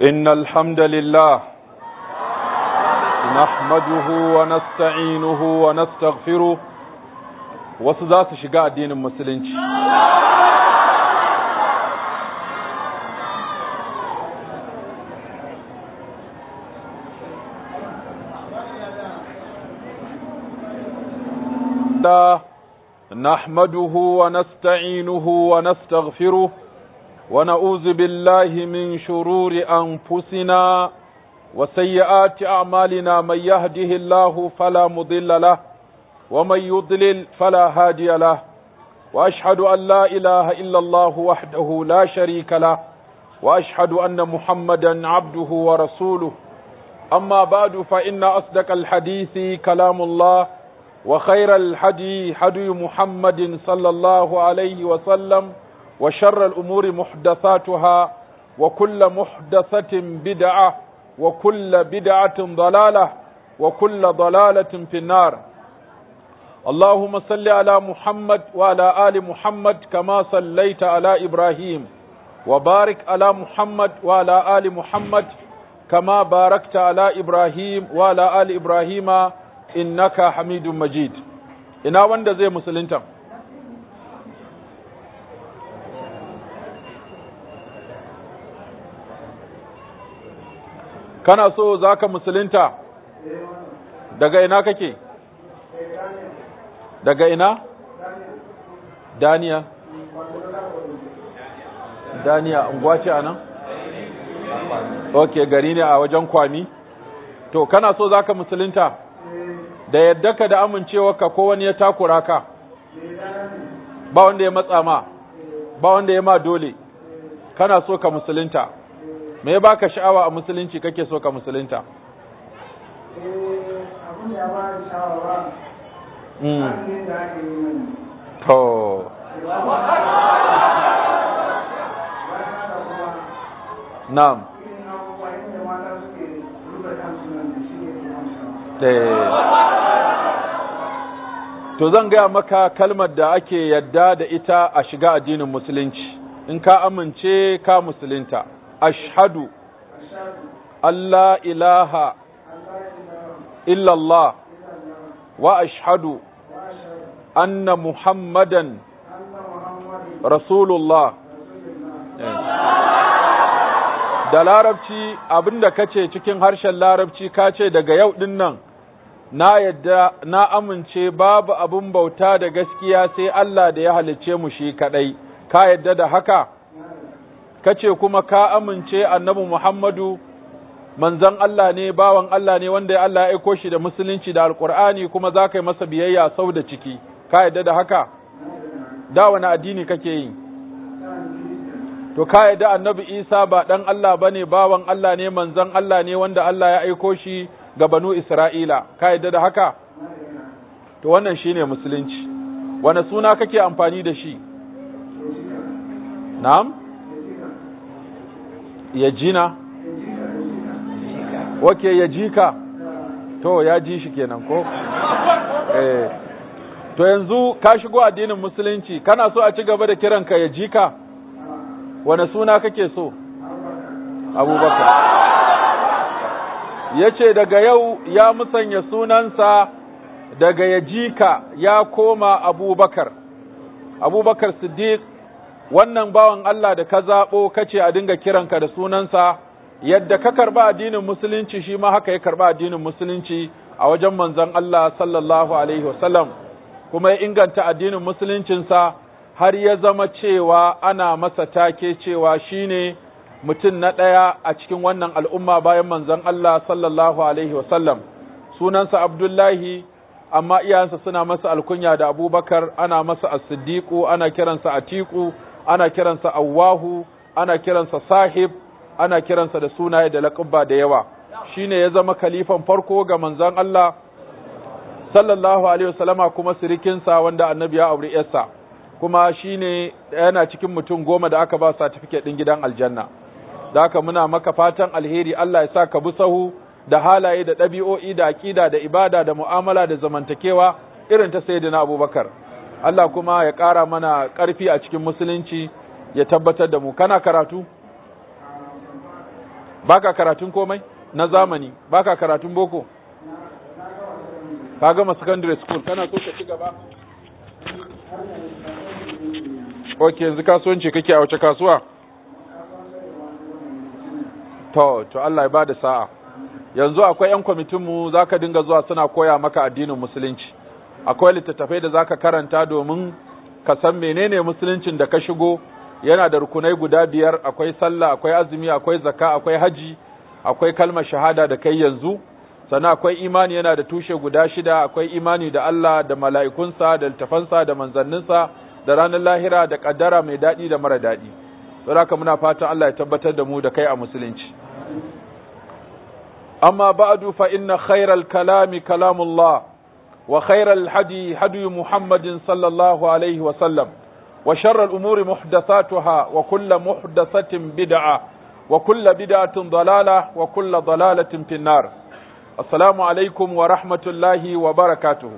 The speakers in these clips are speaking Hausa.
إن الحمد لله نحمده ونستعينه ونستغفره wasu za su shiga addinin musulunci da nahmaduhu wa nasta'inuhu wa nastaghfiruh ونعوذ بالله من شرور أنفسنا وسيئات أعمالنا من يهده الله فلا مضل له ومن يضلل فلا هادي له وأشهد أن لا إله إلا الله وحده لا شريك له وأشهد أن محمدا عبده ورسوله أما بعد فإن أصدق الحديث كلام الله وخير الحدي حدي محمد صلى الله عليه وسلم وشر الأمور محدثاتها وكل محدثة بدعة وكل بدعة ضلالة وكل ضلالة في النار اللهم صل على محمد وعلى آل محمد كما صليت على إبراهيم وبارك على محمد وعلى آل محمد كما باركت على إبراهيم وعلى آل إبراهيم إنك حميد مجيد إنا وند زي مسلمتم kana so za ka musulunta daga ina kake daga ina daniya daniya unguwa ce a nan ok gari ne a wajen kwami to kana so za ka musulunta da yadda ka da amincewarka ko wani ya takura ka ba wanda ya matsa ma ba wanda ya ma dole kana so ka musulunta me ya baka sha'awa a musulunci kake so ka musulunta to na'am to zan gaya maka kalmar da ake yadda da ita a shiga addinin musulunci in ka amince ka musulunta ashhadu Allah ilaha illallah wa ashhadu anna muhammadan rasulullah da larabci abinda kace cikin harshen larabci kace daga yau din nan na yadda na amince babu abin bauta da gaskiya sai Allah da ya halicce mu shi kadai ka yadda da haka kace kuma ka amince annabi Muhammadu manzon Allah ne bawan Allah ne wanda Allah ya aiko shi da musulunci da alkur'ani kuma za ka yi masa biyayya sau da ciki ka yadda da haka da wani addini kake yi to ka yadda annabi Isa ba dan Allah bane bawan Allah ne manzon Allah ne wanda Allah ya aiko shi ga banu Isra'ila ka yadda da haka to wannan shine musulunci wani suna kake amfani da shi na'am ya jina wake ya ji ka to ya ji shi kenan ko eh to yanzu ka shigo addinin musulunci kana so a ci gaba da kiranka ya ji ka wane suna kake so abubakar ya ce daga yau ya musanya sunansa daga ya ji ka ya koma abubakar abubakar siddiq wannan bawan Allah da ka zaɓo kace a dinga kiranka da sunansa yadda ka karɓa addinin musulunci shi ma haka ya karɓa addinin musulunci a wajen manzon Allah sallallahu alaihi wasallam kuma ya inganta addinin musuluncinsa har ya zama cewa ana masa take cewa shine mutum na ɗaya a cikin wannan al'umma bayan manzon Allah sallallahu alaihi wasallam sunansa Abdullahi amma iyayensa suna masa alkunya da Abubakar ana masa as-siddiqu ana kiransa atiku ana kiransa Awwahu, ana kiransa Sahib, ana kiransa da sunaye da laƙabba da yawa. Shi ne ya zama kalifan farko ga manzon Allah, sallallahu Alaihi wasallama kuma sirikinsa wanda annabi ya auri ‘yarsa, kuma shi ne yana cikin mutum goma da aka ba satifiket ɗin gidan aljanna. Da haka muna maka fatan alheri Allah ya sa ka bi sahu da halaye da ɗabi'o'i da aƙida da ibada da mu'amala da zamantakewa irin ta Sayyidina Abubakar. Allah kuma ya ƙara mana ƙarfi a cikin musulunci ya tabbatar da mu kana karatu baka karatun komai na zamani baka karatun boko ka gama secondary school kana so ka ci gaba ok yanzu kasuwanci kake a wace kasuwa to to Allah ya bada sa'a yanzu akwai yan kwamitinmu za ka dinga zuwa suna koya maka addinin musulunci akwai littattafai da za ka karanta domin ka san menene musuluncin da ka shigo yana da rukunai guda biyar akwai sallah akwai azumi akwai zakka akwai haji akwai kalmar shahada da kai yanzu sannan akwai imani yana da tushe guda shida akwai imani da Allah da mala'ikunsa da littafansa da manzanninsa da ranar lahira da kaddara mai daɗi da mara daɗi don haka muna fatan Allah ya tabbatar da mu da kai a musulunci amma ba'du fa inna khairal kalami kalamullah wa khairal hadi hadi muhammadin sallallahu alaihi wa sallam wa sharral umuri muhdathatuha wa kullu muhdathatin bid'a wa kullu bid'atin dalalah wa kullu dalalatin finnar assalamu alaikum wa rahmatullahi wa barakatuhu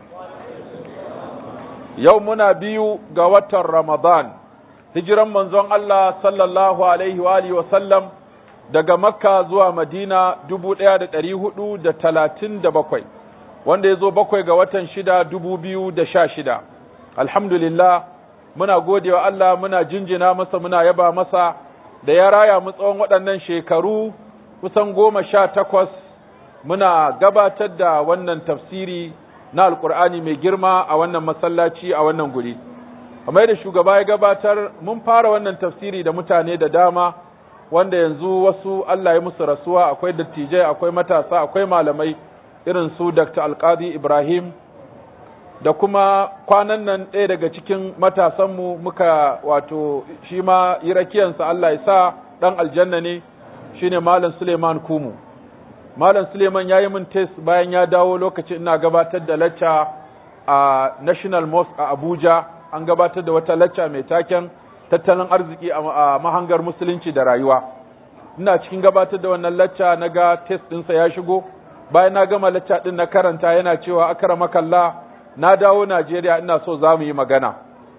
yau muna biyu ga watan Ramadan, hijiran manzon Allah sallallahu Alaihi wa alihi sallam daga Makka zuwa Madina dubu ɗaya da ɗari hudu da talatin da bakwai, wanda ya zo bakwai ga watan shida dubu biyu da sha shida. Alhamdulillah, muna gode wa Allah muna jinjina masa muna yaba masa da ya raya mu tsawon waɗannan shekaru kusan goma sha takwas muna gabatar da wannan tafsiri na alkur'ani mai girma a wannan masallaci a wannan guri kamar da shugaba ya gabatar mun fara wannan tafsiri da mutane da dama wanda yanzu wasu Allah ya musu rasuwa akwai dattijai akwai matasa akwai malamai irin su Dr. Alqadi Ibrahim da kuma kwanan nan ɗaya daga cikin matasanmu muka wato shi ma yi rakiyansa Allah ya sa ɗan aljanna ne shine Malam Suleiman Kumu Malam Suleiman ya yi min test bayan ya dawo lokacin ina gabatar da lacca a National Mosque a Abuja, an gabatar da wata lacca mai taken tattalin arziki a mahangar musulunci da rayuwa. Ina cikin gabatar da wannan lacca na ga test ɗinsa ya shigo, bayan na gama lacca ɗin na karanta yana cewa akara makalla na dawo Najeriya ina so za mu yi magana.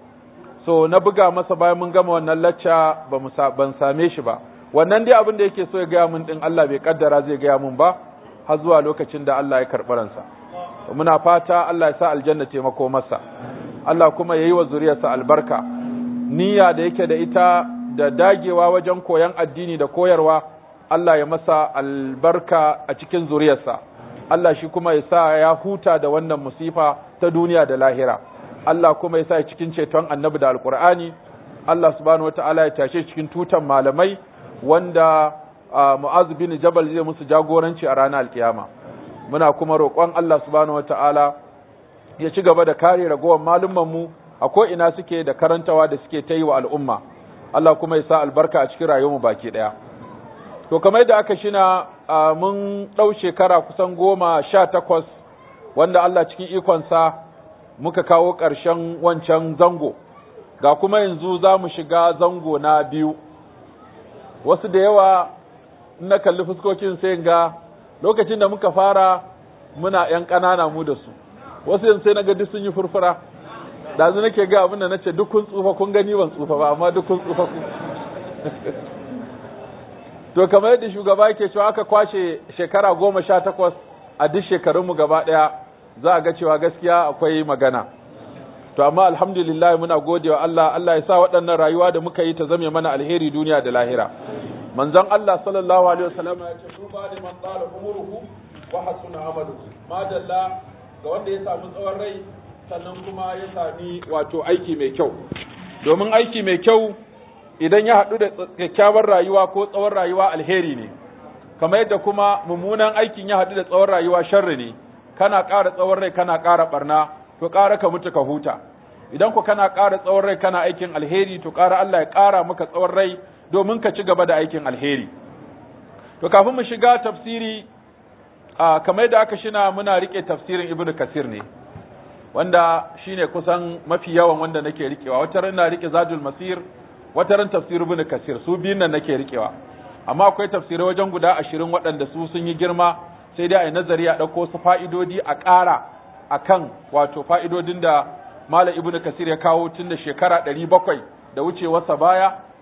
So na buga masa bayan mun gama wannan lacca ban same shi ba. wannan dai abin da yake so ya gaya mun din Allah bai kaddara zai gaya mun ba har zuwa lokacin da Allah ya karɓi ransa muna fata Allah ya sa aljanna taimako masa Allah kuma ya yi wa zuriyarsa albarka niyya da yake da ita da dagewa wajen koyan addini da koyarwa Allah ya masa albarka a cikin zuriyarsa Allah shi kuma ya sa ya huta da wannan musifa ta duniya da lahira Allah kuma ya sa cikin ceton annabi da alkur'ani Allah subhanahu wataala ya tashe cikin tutan malamai wanda Mu'az bin Jabal zai musu jagoranci a ranar alkiyama muna kuma roƙon Allah subhanahu wata'ala ya ci gaba da kare ragowar malumman mu a ko ina suke da karantawa da suke ta yi wa al'umma Allah kuma ya sa albarka a cikin rayuwar mu baki ɗaya to kamar da aka shina mun ɗau shekara kusan goma sha takwas wanda Allah cikin ikonsa muka kawo ƙarshen wancan zango ga kuma yanzu za mu shiga zango na biyu wasu da yawa na kalli fuskokin sai ga lokacin da muka fara muna ‘yan ƙanana mu da su wasu yanzu sai na ga duk sun yi furfura ɗazu nake ga abin da na ce duk kun tsufa kun gani ban tsufa ba amma duk kun tsufa ku to kamar yadda shugaba yake cewa aka kwashe shekara goma sha takwas a duk shekarunmu gaba ɗaya za a ga cewa gaskiya akwai magana to amma alhamdulillah muna gode wa Allah Allah ya sa waɗannan rayuwa da muka yi ta zame mana alheri duniya da lahira manzon Allah sallallahu alaihi wasallam ya ce duba da man tsara umuruhu wa hasuna amaluhu madalla ga wanda ya samu tsawon rai sannan kuma ya sami wato aiki mai kyau domin aiki mai kyau idan ya haɗu da kyakkyawar rayuwa ko tsawon rayuwa alheri ne kamar yadda kuma mummunan aikin ya haɗu da tsawon rayuwa sharri ne kana ƙara tsawon rai kana ƙara ɓarna to ƙara ka mutu ka huta idan ku kana ƙara tsawon rai kana aikin alheri to ƙara Allah ya ƙara maka tsawon rai domin ka ci gaba da aikin alheri to kafin mu shiga tafsiri a kamar yadda aka shina muna rike tafsirin ibnu kasir ne wanda shine kusan mafi yawan wanda nake rikewa wata ran na rike zadul masir wata ran tafsir ibnu kasir su biyun nan nake rikewa amma akwai tafsirai wajen guda ashirin waɗanda su sun yi girma sai dai a yi nazari a ɗauko su fa'idodi a ƙara a kan wato fa'idodin da Malam Ibn Kasir ya kawo tun da shekara ɗari bakwai da wucewarsa baya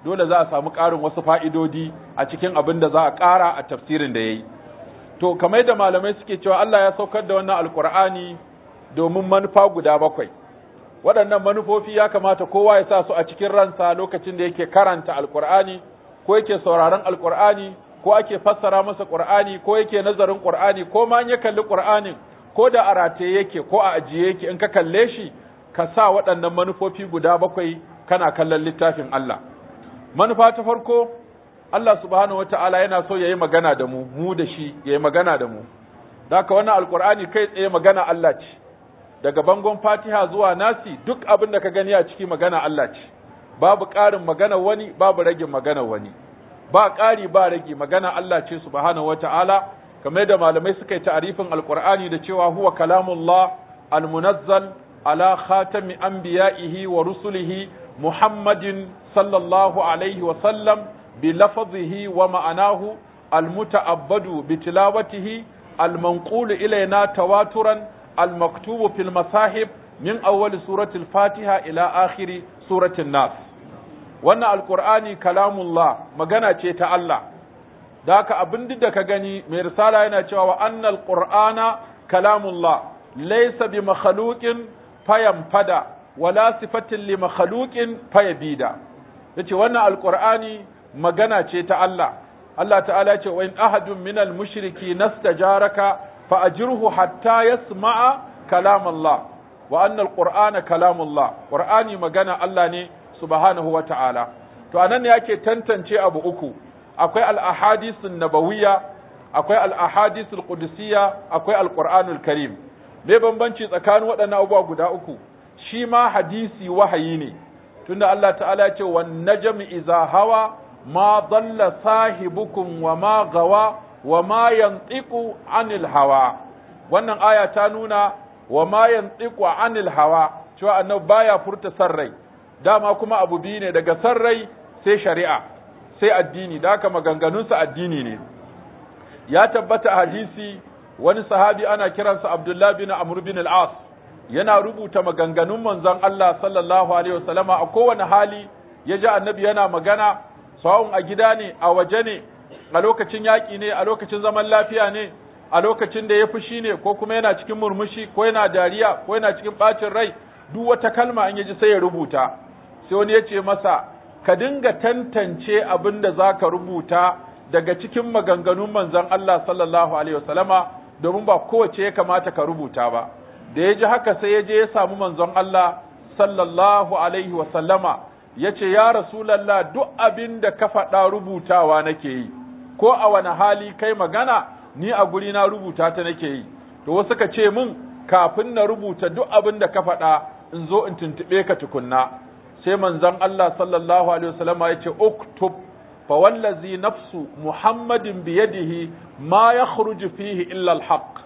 dole za a samu ƙarin wasu fa'idodi a cikin abin da za a ƙara a tafsirin da ya yi to kamar da malamai suke cewa Allah ya saukar da wannan alkur'ani domin manufa guda bakwai waɗannan manufofi ya kamata kowa ya sa su a cikin ransa lokacin da yake karanta alkur'ani ko yake sauraron alkur'ani ko ake fassara masa qur'ani ko yake nazarin qur'ani ko ma ya kalli qur'anin ko da a rataye yake ko a ajiye yake in ka kalle shi ka sa waɗannan manufofi guda bakwai kana kallon littafin Allah manufa ta farko Allah subhanahu wata'ala yana so ya yi magana da mu mu da shi ya yi magana da mu da haka wannan alkur'ani kai tsaye magana Allah ce daga bangon fatiha zuwa nasi duk abin da ka gani a ciki magana Allah ce babu ƙarin magana wani babu ragin magana wani ba ƙari ba rage magana Allah ce subhanahu wata'ala kamar yadda malamai suka yi ta'arifin alkur'ani da cewa huwa kalamullah almunazzal ala khatami anbiya'ihi wa rusulihi muhammadin sallallahu alaihi wa sallam بلفظه ومعناه المتعبد بتلاوته المنقول إلينا تواترا المكتوب في المصاحب من أول سورة الفاتحة إلى آخر سورة الناس wannan alkur'ani kalamullah magana ce ta Allah da haka abin da ka gani mai risala yana cewa wa annal qur'ana kalamullah laysa bi makhluqin fayamfada wala sifatin li makhluqin fayabida yace wannan alkur'ani magana ce ta Allah Allah ta'ala ce wa in ahadun minal mushriki nastajaraka fa ajirhu hatta yasma'a kalam Allah wa anna alqur'ana kalam Allah qur'ani magana Allah ne subhanahu wa ta'ala to anan ne yake tantance abu uku akwai al ahadithun nabawiyya akwai al ahadithul qudusiyya akwai alqur'anul karim me bambanci tsakanin waɗannan abubuwa guda uku shi ma hadisi wahayi ne tunda Allah ta'ala ya ce wan najmi iza hawa ما ضل صاحبكم وما غوى وما ينطق عن الهوى wannan aya ta nuna wa ma yantiqu anil hawa cewa annabi baya furta sarrai dama kuma abu biyu ne daga sarrai sai shari'a sai addini da haka maganganunsa addini ne ya tabbata a hadisi wani sahabi ana kiransa Abdullah bin Amr bin al-As yana rubuta maganganun manzon Allah sallallahu alaihi wasallama a kowane hali ya ji annabi yana magana sawun a gida ne a waje ne a lokacin yaƙi ne a lokacin zaman lafiya ne a lokacin da ya fushi ne ko kuma yana cikin murmushi ko yana dariya ko yana cikin ɓacin rai duk wata kalma an yaji sai ya rubuta sai wani ya ce masa ka dinga tantance abin da za ka rubuta daga cikin maganganun manzon Allah sallallahu alaihi wasallama domin ba kowace ya kamata ka rubuta ba da ya ji haka sai ya je ya samu manzon Allah sallallahu alaihi wasallama ya ce, Ya Rasulallah, duk abin da ka faɗa rubutawa nake yi, ko a wani hali kai magana, ni a guri na rubuta ta nake yi, to wasu ka ce min kafin na rubuta duk abin da ka faɗa in zo in tuntuɓe ka tukunna. Sai manzon Allah sallallahu Alaihi wasallam ya ce, Uktub, fa wallazi nafsu Muhammadin biyadihi ma ya fihi illa alhaq.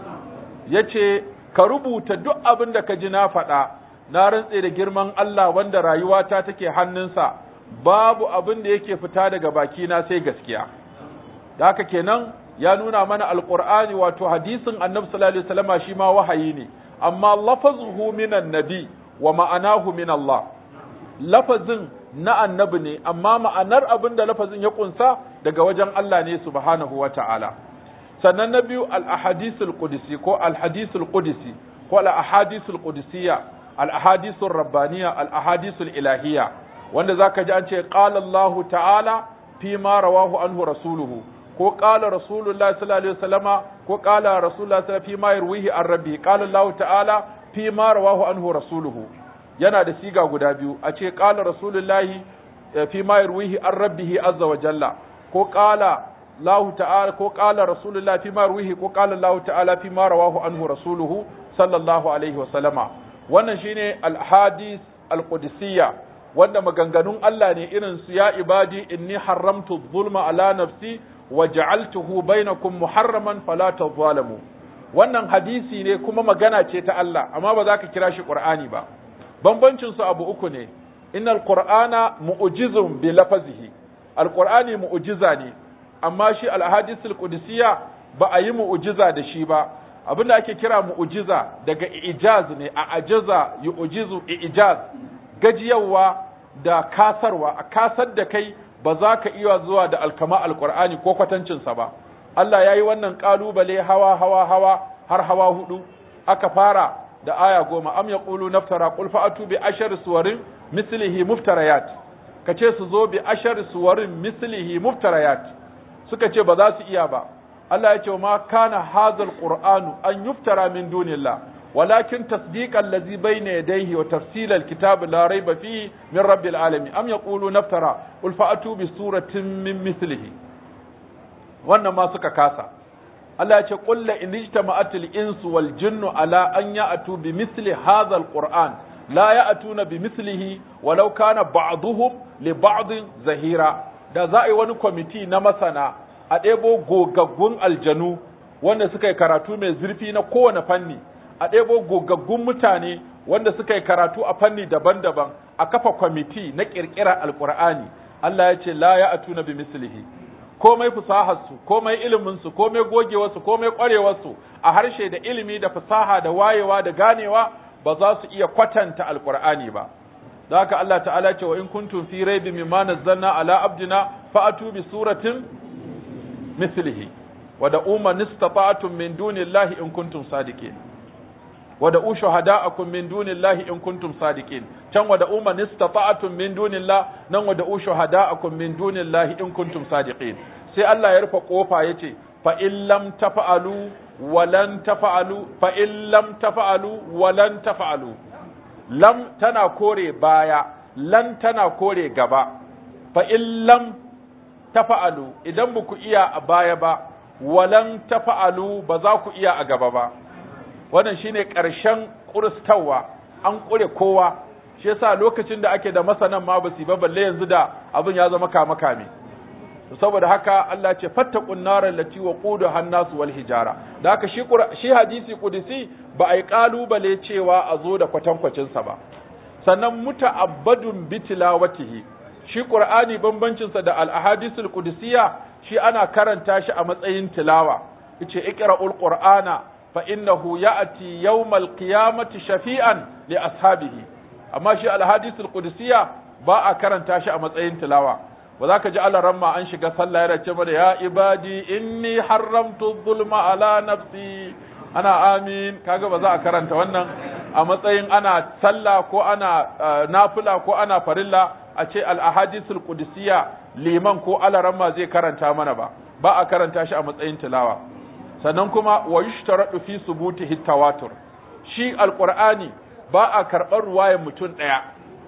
Ya ce, ka rubuta duk abin da ka ji na faɗa, na rantse da girman Allah wanda rayuwata take hannunsa babu abin da yake fita daga bakina sai gaskiya da haka kenan ya nuna mana alqur'ani wato hadisin annabi sallallahu alaihi wasallama shi ma wahayi ne amma lafazuhu minan nabi wa ma'anahu min Allah lafazin na annabi ne amma ma'anar abin da lafazin ya kunsa daga wajen Allah ne subhanahu wa ta'ala sannan na biyu al-ahadisul qudsi ko al-hadisul qudsi ko al-ahadisul qudsiyya al-ahadisul rabbaniya al-ahadisul ilahiyya wanda zaka ji an ce qala Allah ta'ala fi ma rawahu anhu rasuluhu ko qala rasulullahi sallallahu alaihi wasallama ko qala rasulullahi sallallahu fi ma yarwihi an rabbi qala Allah ta'ala fi ma rawahu anhu rasuluhu yana da siga guda biyu a ce qala rasulullahi fi ma yarwihi an rabbihi azza wa jalla ko qala Allah ta'ala ko qala rasulullahi fi ma yarwihi ko qala Allah ta'ala fi ma rawahu anhu rasuluhu sallallahu alaihi wasallama wannan shine al-hadis al-qudsiyya wanda maganganun Allah ne irin su ya ibadi inni haramtu zulma ala nafsi wa ja'altuhu bainakum muharraman fala tadhalamu wannan hadisi ne kuma magana ce ta Allah amma ba za ka kira shi Qur'ani ba bambancin su abu uku ne innal qur'ana mu'jizun bi lafazihi alqur'ani mu'jiza ne amma shi al-ahadisul qudusiyya ba a yi mu'jiza da shi ba abinda ake kira mu'jiza daga ijaz ne a ajaza yu'jizu ijaz gajiyawa da kasarwa a kasar da kai ba za ka iya zuwa da alkama alqur'ani ko kwatancinsa ba Allah ya yi wannan kalubale hawa hawa hawa har hawa hudu aka fara da aya goma am yaqulu naftara qul fa'atu bi ashar suwarin mislihi muftarayat kace su zo bi ashar suwarin mislihi muftarayat suka ce ba za su iya ba Allah ya ce ma kana hadzal qur'anu an yuftara min dunillah ولكن تصديق الذي بين يديه وتفصيل الكتاب لا ريب فيه من رب العالمين أم يقولون افترى قل فأتوا بسورة من مثله wannan ma suka kasa Allah ya ce qul la in ijtama'at al-insu wal jinnu ala an ya'tu bi misli hadha al-qur'an la ya'tuna bi mislihi walau kana ba'dhuhum li ba'd zahira da za a yi wani kwamiti na masana a ɗebo gogaggun aljanu wanda suka yi karatu mai zurfi na kowane fanni a ɗebo gogaggun mutane wanda suka yi karatu a fanni daban-daban a kafa kwamiti na ƙirƙirar alƙur'ani Allah ya ce la ya atuna bi mislihi komai fasaharsu komai iliminsu komai gogewarsu komai ƙwarewarsu a harshe da ilimi da fasaha da wayewa da ganewa ba za su iya kwatanta alƙur'ani ba da haka Allah ta'ala ce wa in kuntum fi raibin mimma nazzalna ala abdina fa'atu bi suratin mislihi wa da umma nistata'tum min dunillahi in kuntum sadiqin ودعوا شهداءكم من دون الله إن كنتم صادقين كان ودعوا من استطعتم من دون الله نن ودعوا شهداءكم من دون الله إن كنتم صادقين sai Allah ya rufe kofa yace fa in lam tafa'alu walan tafa'alu fa in lam tafa'alu walan tafa'alu lam tana kore baya lan tana kore gaba fa in lam tafa'alu idan ba ku iya a baya ba walan tafa'alu ba za ku iya a gaba ba wannan shine ƙarshen ƙuristawa an ƙure kowa shi yasa lokacin da ake da masanan ma basu ba balle yanzu da abin ya zama kama kame saboda haka Allah ce fattaqun naral lati waquduha an-nas wal hijara da haka shi shi hadisi qudsi ba ai kalubale cewa a zo da kwatankwacin sa ba sannan muta'abbadun bi tilawatihi shi qur'ani bambancin sa da al-ahadisul qudsiya shi ana karanta shi a matsayin tilawa yace iqra'ul qur'ana فإنه يأتي يوم القيامة شفيعا لأصحابه أما شيء الحديث القدسية باء كرن تاشا متأين تلاوة وذاك جعل رمى أنشق صلى يا يا عبادي إني حرمت الظلم على نفسي أنا آمين كاغا بذا كرن تونا a matsayin ana sallah ko ana nafila ko ana farilla a ce al-ahadithul qudusiyya liman ko alaramma zai karanta mana ba ba a karanta shi a matsayin tilawa sannan kuma wa yushtaradu fi subutihi tawatur shi alqur'ani ba a karɓar ruwayar mutum ɗaya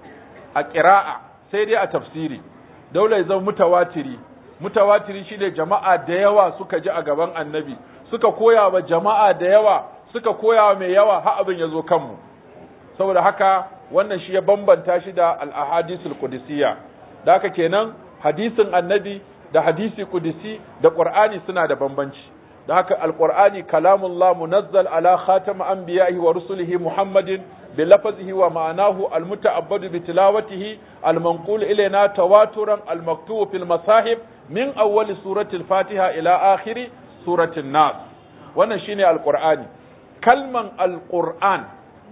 a ƙira'a sai dai a tafsiri daula ya zama mutawatiri mutawatiri shine jama'a da yawa suka ji a gaban annabi suka koya wa jama'a da yawa suka koya wa mai yawa har abin ya zo kanmu saboda haka wannan shi ya bambanta shi da al-ahadisul qudusiyya da haka kenan hadisin annabi da hadisi qudsi da qur'ani suna da bambanci da haka alqur'ani kalamullah munazzal ala khatam anbiya'ihi wa rusulihi muhammadin bi lafzihi wa ma'anahu almuta'abbadu bi tilawatihi almanqul ilayna tawaturan almaktubu fil masahib min awwal surati al-fatiha ila akhiri surati an-nas wannan shine alqur'ani kalman alqur'an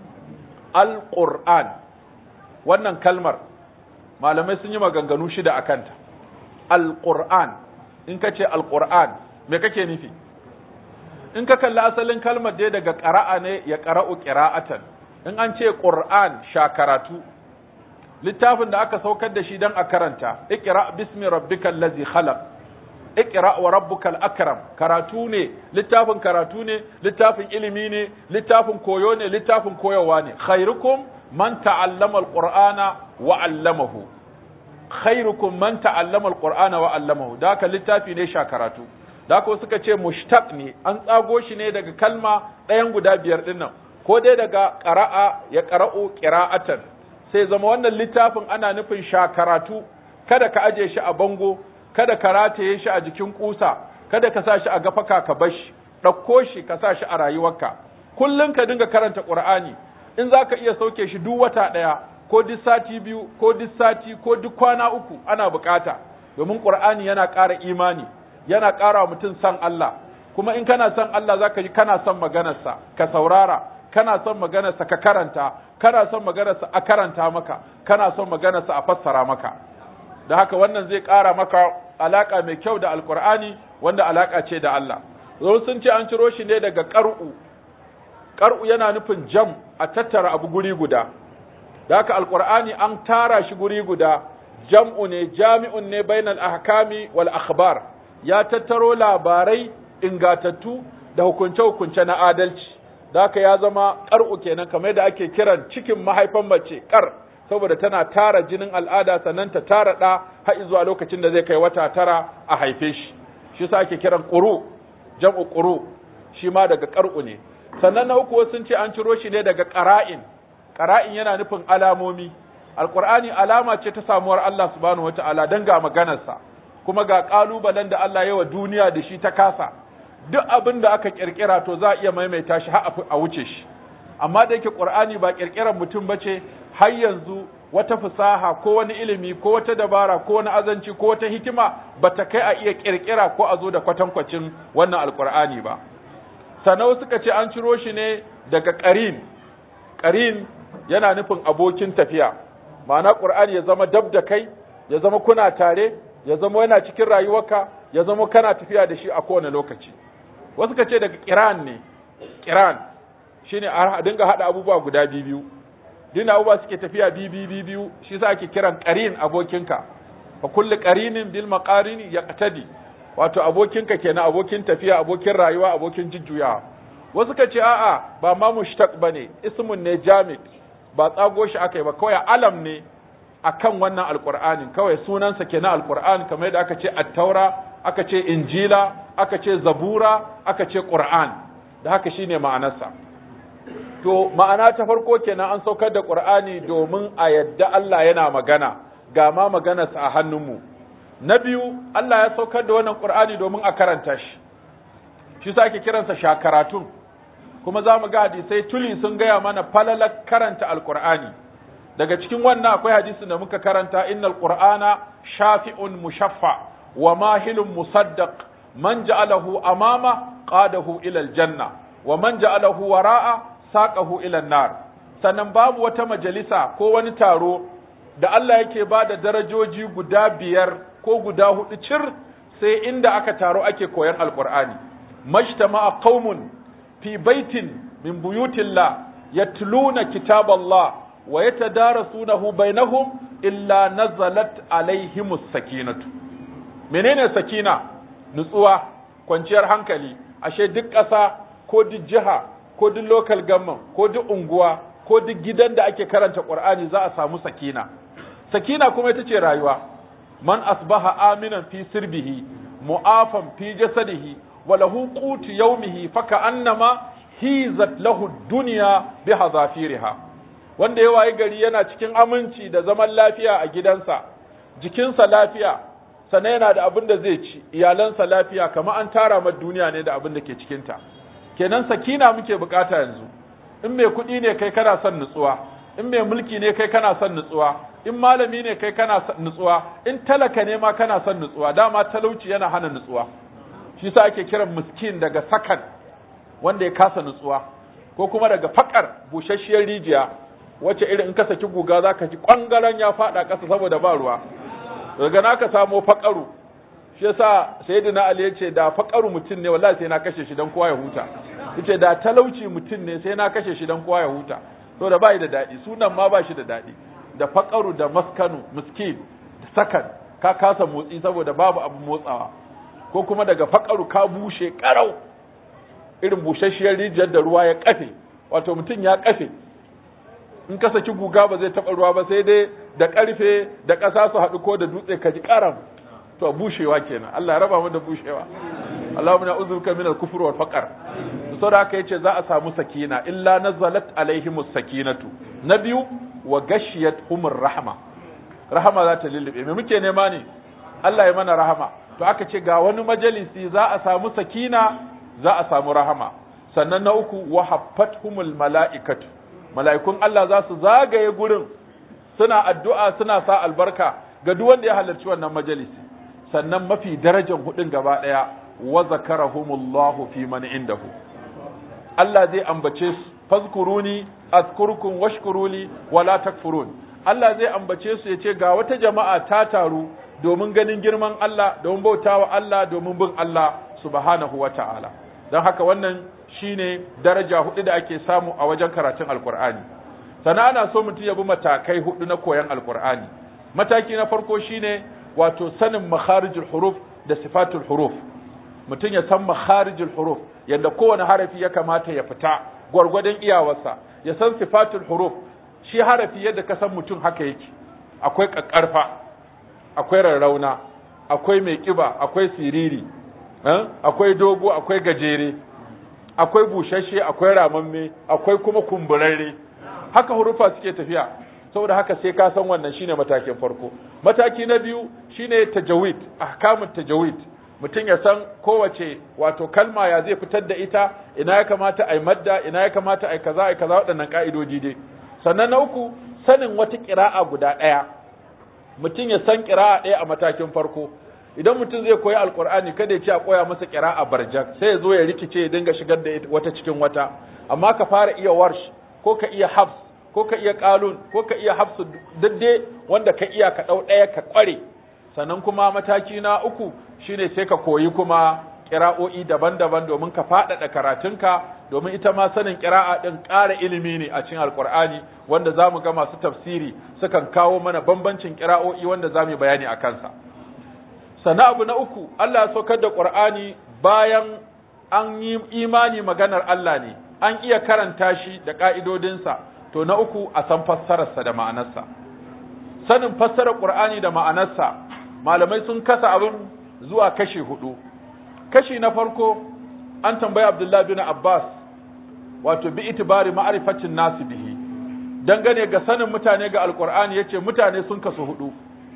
alqur'an wannan kalmar malamai sun yi maganganu shida akanta alqur'an in kace alqur'an me kake nufi in ka kalli asalin kalmar dai daga ƙara'a ne ya ƙara'u ƙira'atan in an ce ƙur'an sha karatu littafin da aka saukar da shi don a karanta iqra bismi rabbikal ladzi khalaq iqra wa rabbukal akram karatu ne littafin karatu ne littafin ilimi ne littafin koyo ne littafin koyawa ne khairukum man ta'allama alqur'ana wa 'allamahu khairukum man ta'allama alqur'ana wa 'allamahu da haka littafi ne sha karatu da ko suka ce mushtaq ne an tsago shi ne daga kalma ɗayan guda biyar ɗin nan ko dai daga ƙara'a ya ƙara'u ƙira'atan sai zama wannan littafin ana nufin sha karatu kada ka aje shi a bango kada ka rataye shi a jikin kusa kada ka sa shi a gafaka ka bar shi ɗauko shi ka sa shi a rayuwarka kullum ka dinga karanta ƙur'ani in za ka iya sauke shi duk wata ɗaya ko duk sati biyu ko duk sati ko duk kwana uku ana bukata domin ƙur'ani yana ƙara imani yana ƙara mutum san Allah kuma in kana son Allah zaka ji kana son maganarsa ka saurara kana son maganarsa ka karanta kana son maganarsa a karanta maka kana son maganarsa a fassara maka da haka wannan zai ƙara maka alaka mai kyau da alkur'ani wanda alaka ce da Allah zo sun ce an ciro shi ne daga ƙar'u ƙar'u yana nufin jam a tattara abu guri guda da haka alkur'ani an tara shi guri guda jam'u ne jami'un ne bainal ahkami wal akhbar ya tattaro labarai ingatattu da hukunce-hukunce na adalci da haka ya zama ƙar'u kenan kamar da ake kiran cikin mahaifan mace ƙar saboda tana tara jinin al'ada sannan ta tara ɗa har zuwa lokacin da zai kai wata tara a haife shi shi sa ake kiran ƙuru jam'u ƙuru shi ma daga ƙar'u ne sannan na uku sun ce an ciro shi ne daga ƙara'in ƙara'in yana nufin alamomi alƙur'ani alama ce ta samuwar Allah subhanahu wata'ala dan ga maganarsa kuma ga ƙalubalen da Allah ya wa duniya da shi ta kasa duk abin da aka kirkira to za a iya maimaita shi har a wuce shi amma da yake qur'ani ba kirkiran mutum bace har yanzu wata fasaha ko wani ilimi ko wata dabara ko wani azanci ko wata hikima bata kai a iya kirkira ko a zo da kwatankwacin wannan alqur'ani ba sanau suka ce an ciro shi ne daga qarin qarin yana nufin abokin tafiya ma'ana qur'ani ya zama dab da kai ya zama kuna tare ya zama yana cikin rayuwarka ya zama kana tafiya da shi a kowane lokaci wasu ka ce daga kiran ne kiran shine a dinga hada abubuwa guda biyu dina abubuwa suke tafiya biyu biyu shi sa ake kiran qarin abokinka fa kullu qarinin bil maqarini yaqtadi wato abokinka kenan abokin tafiya abokin rayuwa abokin jujjuyawa wasu ka ce a'a ba ma mushtaq bane ismun ne jamid ba tsago shi aka yi ba kawai alam ne akan wannan alqur'anin kawai sunansa kenan alqur'an kamar yadda aka ce at-taura aka ce injila aka ce zabura aka ce qur'an da haka shine ma'anarsa to ma'ana ta farko kenan an saukar da qur'ani domin a yadda Allah yana magana ga ma maganarsa a hannunmu na biyu Allah ya saukar da wannan qur'ani domin a karanta shi shi sa ake kiransa shakaratun kuma za mu ga hadisai tuli sun gaya mana falalar karanta alqur'ani daga cikin wannan akwai hadisin da muka karanta innal qur'ana shafi'un mushaffa wa mahilun musaddaq man ja'alahu amama qadahu ila aljanna wa man ja'alahu wara'a saqahu ila nar sannan babu wata majalisa ko wani taro da Allah yake ba da darajoji guda biyar ko guda hudu cir sai inda aka taro ake koyan alqur'ani majtama'a qaumun fi baitin min buyutillah yatluna kitaballah wa yatadarasunahu bainahum illa nazalat alaihimus sakinatu menene sakina nutsuwa kwanciyar hankali ashe duk ƙasa ko duk jiha ko duk local government ko duk unguwa ko duk gidan da ake karanta qur'ani za a samu sakina sakina kuma ita ce rayuwa man asbaha aminan fi sirbihi mu'afan fi jasadihi wa lahu qutu yawmihi faka annama hizat lahu dunya bi hadafiriha wanda ya wayi gari yana cikin aminci da zaman lafiya a gidansa jikinsa lafiya sannan yana da abin da zai ci iyalansa lafiya kamar an tara ma duniya ne da abin da ke cikinta kenan sakina muke bukata yanzu in mai kuɗi ne kai kana son nutsuwa in mai mulki ne kai kana son nutsuwa in malami ne kai kana son nutsuwa in talaka ne ma kana son nutsuwa dama talauci yana hana nutsuwa shi sa ake kiran miskin daga sakan wanda ya kasa nutsuwa ko kuma daga fakar busasshiyar rijiya wacce irin in ka saki guga za ka ji kwangaren ya faɗa ƙasa saboda ba ruwa daga na ka samo fakaru shi yasa sayyidina ali yace da fakaru mutum ne wallahi sai na kashe shi dan kowa ya huta yace da talauci mutum ne sai na kashe shi dan kowa ya huta to da bai da dadi sunan ma ba shi da dadi da fakaru da maskanu miskin da sakan ka kasa motsi saboda babu abu motsawa ko kuma daga fakaru ka bushe karau irin bushashiyar rijiyar da ruwa ya kafe wato mutum ya kafe in ka saki guga ba zai taɓa ruwa ba sai dai da ƙarfe da ƙasa su haɗu ko da dutse ka ji ƙaram to bushewa kenan Allah ya raba mu da bushewa Allahumma na uzuruka min al-kufr wal faqr saboda haka yace za a samu sakina illa nazalat alaihimus sakinatu na biyu wa gashiyat humur rahma rahama za ta lullube me muke nema ne Allah ya mana rahama to aka ce ga wani majalisi za a samu sakina za a samu rahama sannan na uku wa humul mala'ikatu mala'ikun Allah za su zagaye gurin suna addu'a suna sa albarka ga duk wanda ya halarci wannan majalisi sannan mafi darajar hudun gaba ɗaya wa zakarahumullahu fi man indahu Allah zai ambace su fazkuruni azkurkum washkuruli wala takfurun Allah zai ambace su yace ga wata jama'a ta taru domin ganin girman Allah domin bautawa Allah domin bin Allah subhanahu wata'ala don haka wannan shine daraja hudu da ake samu a wajen karatun alkur'ani sannan ana so mutum ya bi matakai hudu na koyon alkur'ani mataki na farko shine wato sanin makharijul huruf da sifatul huruf mutum ya san makharijul huruf yadda kowane harafi ya kamata ya fita gwargwadon iyawarsa ya san sifatul huruf shi harafi yadda ka san mutum haka yake akwai kakkarfa akwai rarrauna akwai mai kiba akwai siriri akwai dogo akwai gajere akwai bushashe akwai ramamme akwai kuma kumburarre haka hurufa suke tafiya saboda haka sai ka san wannan shine matakin farko mataki na biyu shine tajawid ahkamut tajawid mutum ya san kowace wato kalma ya zai fitar da ita ina ya kamata ai madda ina ya kamata ai kaza ai kaza waɗannan ka'idoji dai sannan na uku sanin wata ƙira'a guda ɗaya mutum ya san ƙira'a ɗaya a matakin farko idan mutum zai koyi alkur'ani kada ya ce a koya masa ƙira'a barjak sai ya zo ya rikice ya dinga shigar da wata cikin wata amma ka fara iya warsh ko ka iya hafs ko ka iya qalun ko ka iya hafsu dadde wanda ka iya ka dau daya ka kware sannan kuma mataki na uku shine sai ka koyi kuma kira'o'i daban-daban domin ka faɗaɗa karatunka domin ita ma sanin kira'a ɗin ƙara ilimi ne a cikin alkur'ani wanda za mu ga masu tafsiri sukan kawo mana bambancin kira'o'i wanda za mu yi bayani a kansa sannan abu na uku Allah ya saukar da ƙur'ani bayan an yi imani maganar Allah ne an iya karanta shi da ƙa'idodinsa to na uku a san fassararsa da ma'anarsa sanin fassarar ƙur'ani da ma'anarsa malamai sun kasa abin zuwa kashi hudu kashi na farko an tambayi abdullahi bin abbas wato bi itibari ma'arifatin nasu bihi dangane ga sanin mutane ga alƙur'ani yace mutane sun kasu hudu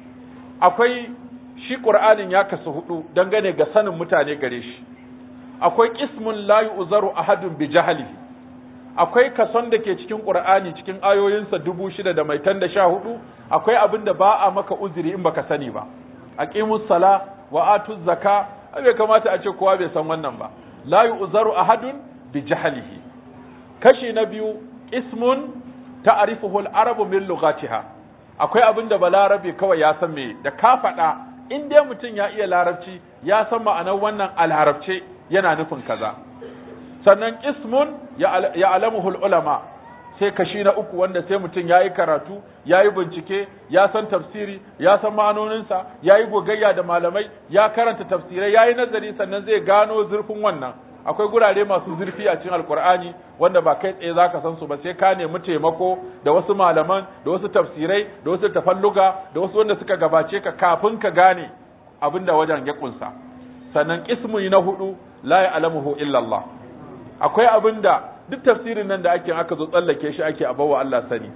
akwai shi ƙur'anin ya kasu hudu dangane ga sanin mutane gare shi akwai ismun la yu'zaru ahadun bi jahlihi akwai kason da ke cikin Qur'ani cikin ayoyinsa dubu shida da mai tan da sha hudu akwai abin da ba a maka uzuri in baka sani ba aqimus sala wa atuz zaka bai kamata a ce kowa bai san wannan ba la yu'zaru ahadun bi jahlihi kashi na biyu ismun ta'rifuhu al-arabu min lughatiha akwai abin da balarabe kawai ya san me da ka faɗa in dai mutum ya iya larabci ya san ma'anar wannan a larabce yana nufin kaza sannan ismun ya alamuhul ulama sai kashi na uku wanda sai mutum ya yi karatu ya yi bincike ya san tafsiri ya san ma'anoninsa ya yi gogayya da malamai ya karanta tafsirai ya yi nazari sannan zai gano zurfin wannan akwai gurare masu zurfi a cikin alkur'ani wanda ba kai tsaye zaka san su ba sai ka nemi taimako da wasu malaman da wasu tafsirai da wasu tafalluga da wasu wanda suka gabace ka kafin ka gane abinda wajen ya kunsa sannan ismu na hudu la ya'lamuhu illa Allah akwai abin da duk tafsirin nan da ake aka zo tsallake shi ake abawa Allah sani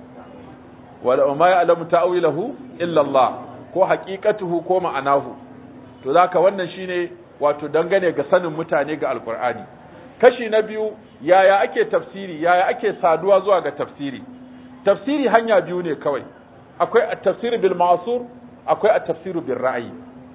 wala ma ya'lamu ta'wilahu illa Allah ko haqiqatuhu ko ma'anahu to zaka wannan shine wato dangane ga sanin mutane ga alqur'ani kashi na biyu yaya ake tafsiri yaya ake saduwa zuwa ga tafsiri tafsiri hanya biyu ne kawai akwai at-tafsir bil ma'sur akwai at-tafsir bil ra'yi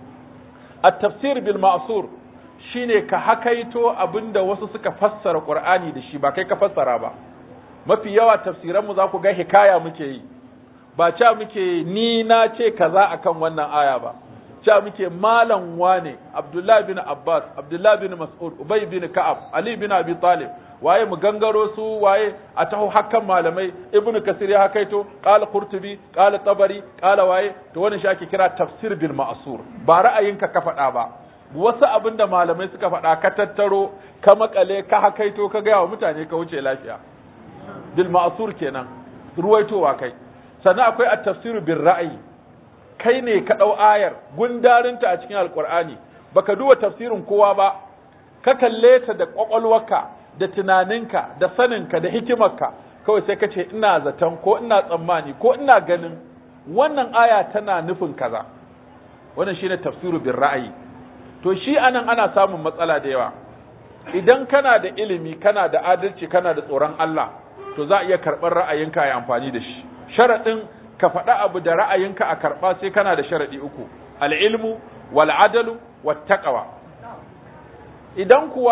at-tafsir bil ma'sur shine ka hakaito abinda wasu suka fassara Qur'ani da shi ba kai ka fassara ba mafi yawa tafsiran mu za ku ga hikaya muke yi ba ca muke ni na ce kaza akan wannan aya ba ca muke malam wane Abdullah bin Abbas Abdullah bin Mas'ud Ubay bin Ka'ab Ali bin Abi Talib waye mu gangaro su waye a taho hakan malamai Ibn Kasir ya hakaito qala Qurtubi qala Tabari qala waye to wannan shi ake kira tafsir bil ma'sur ba ra'ayinka ka faɗa ba wasu abin da malamai suka faɗa ka tattaro ka makale ka hakaito ka gaya wa mutane ka wuce lafiya bil ma'sur kenan ruwaitowa kai sannan akwai at-tafsiru bil ra'yi kai ne ka dau ayar gundarinta a cikin alqur'ani baka duba tafsirin kowa ba ka kalle ta da kwakwalwarka da tunaninka da saninka da hikimarka kawai sai ka ce ina zaton ko ina tsammani ko ina ganin wannan aya tana nufin kaza wannan shine tafsiru bil ra'yi to shi anan ana samun matsala da yawa idan kana da ilimi kana da adalci kana da tsoron Allah to za a iya karɓar ra'ayinka a yi amfani da shi sharaɗin ka faɗa abu da ra'ayinka a karɓa sai kana da sharaɗi uku al'ilmu wal adalu wat taqwa idan kuwa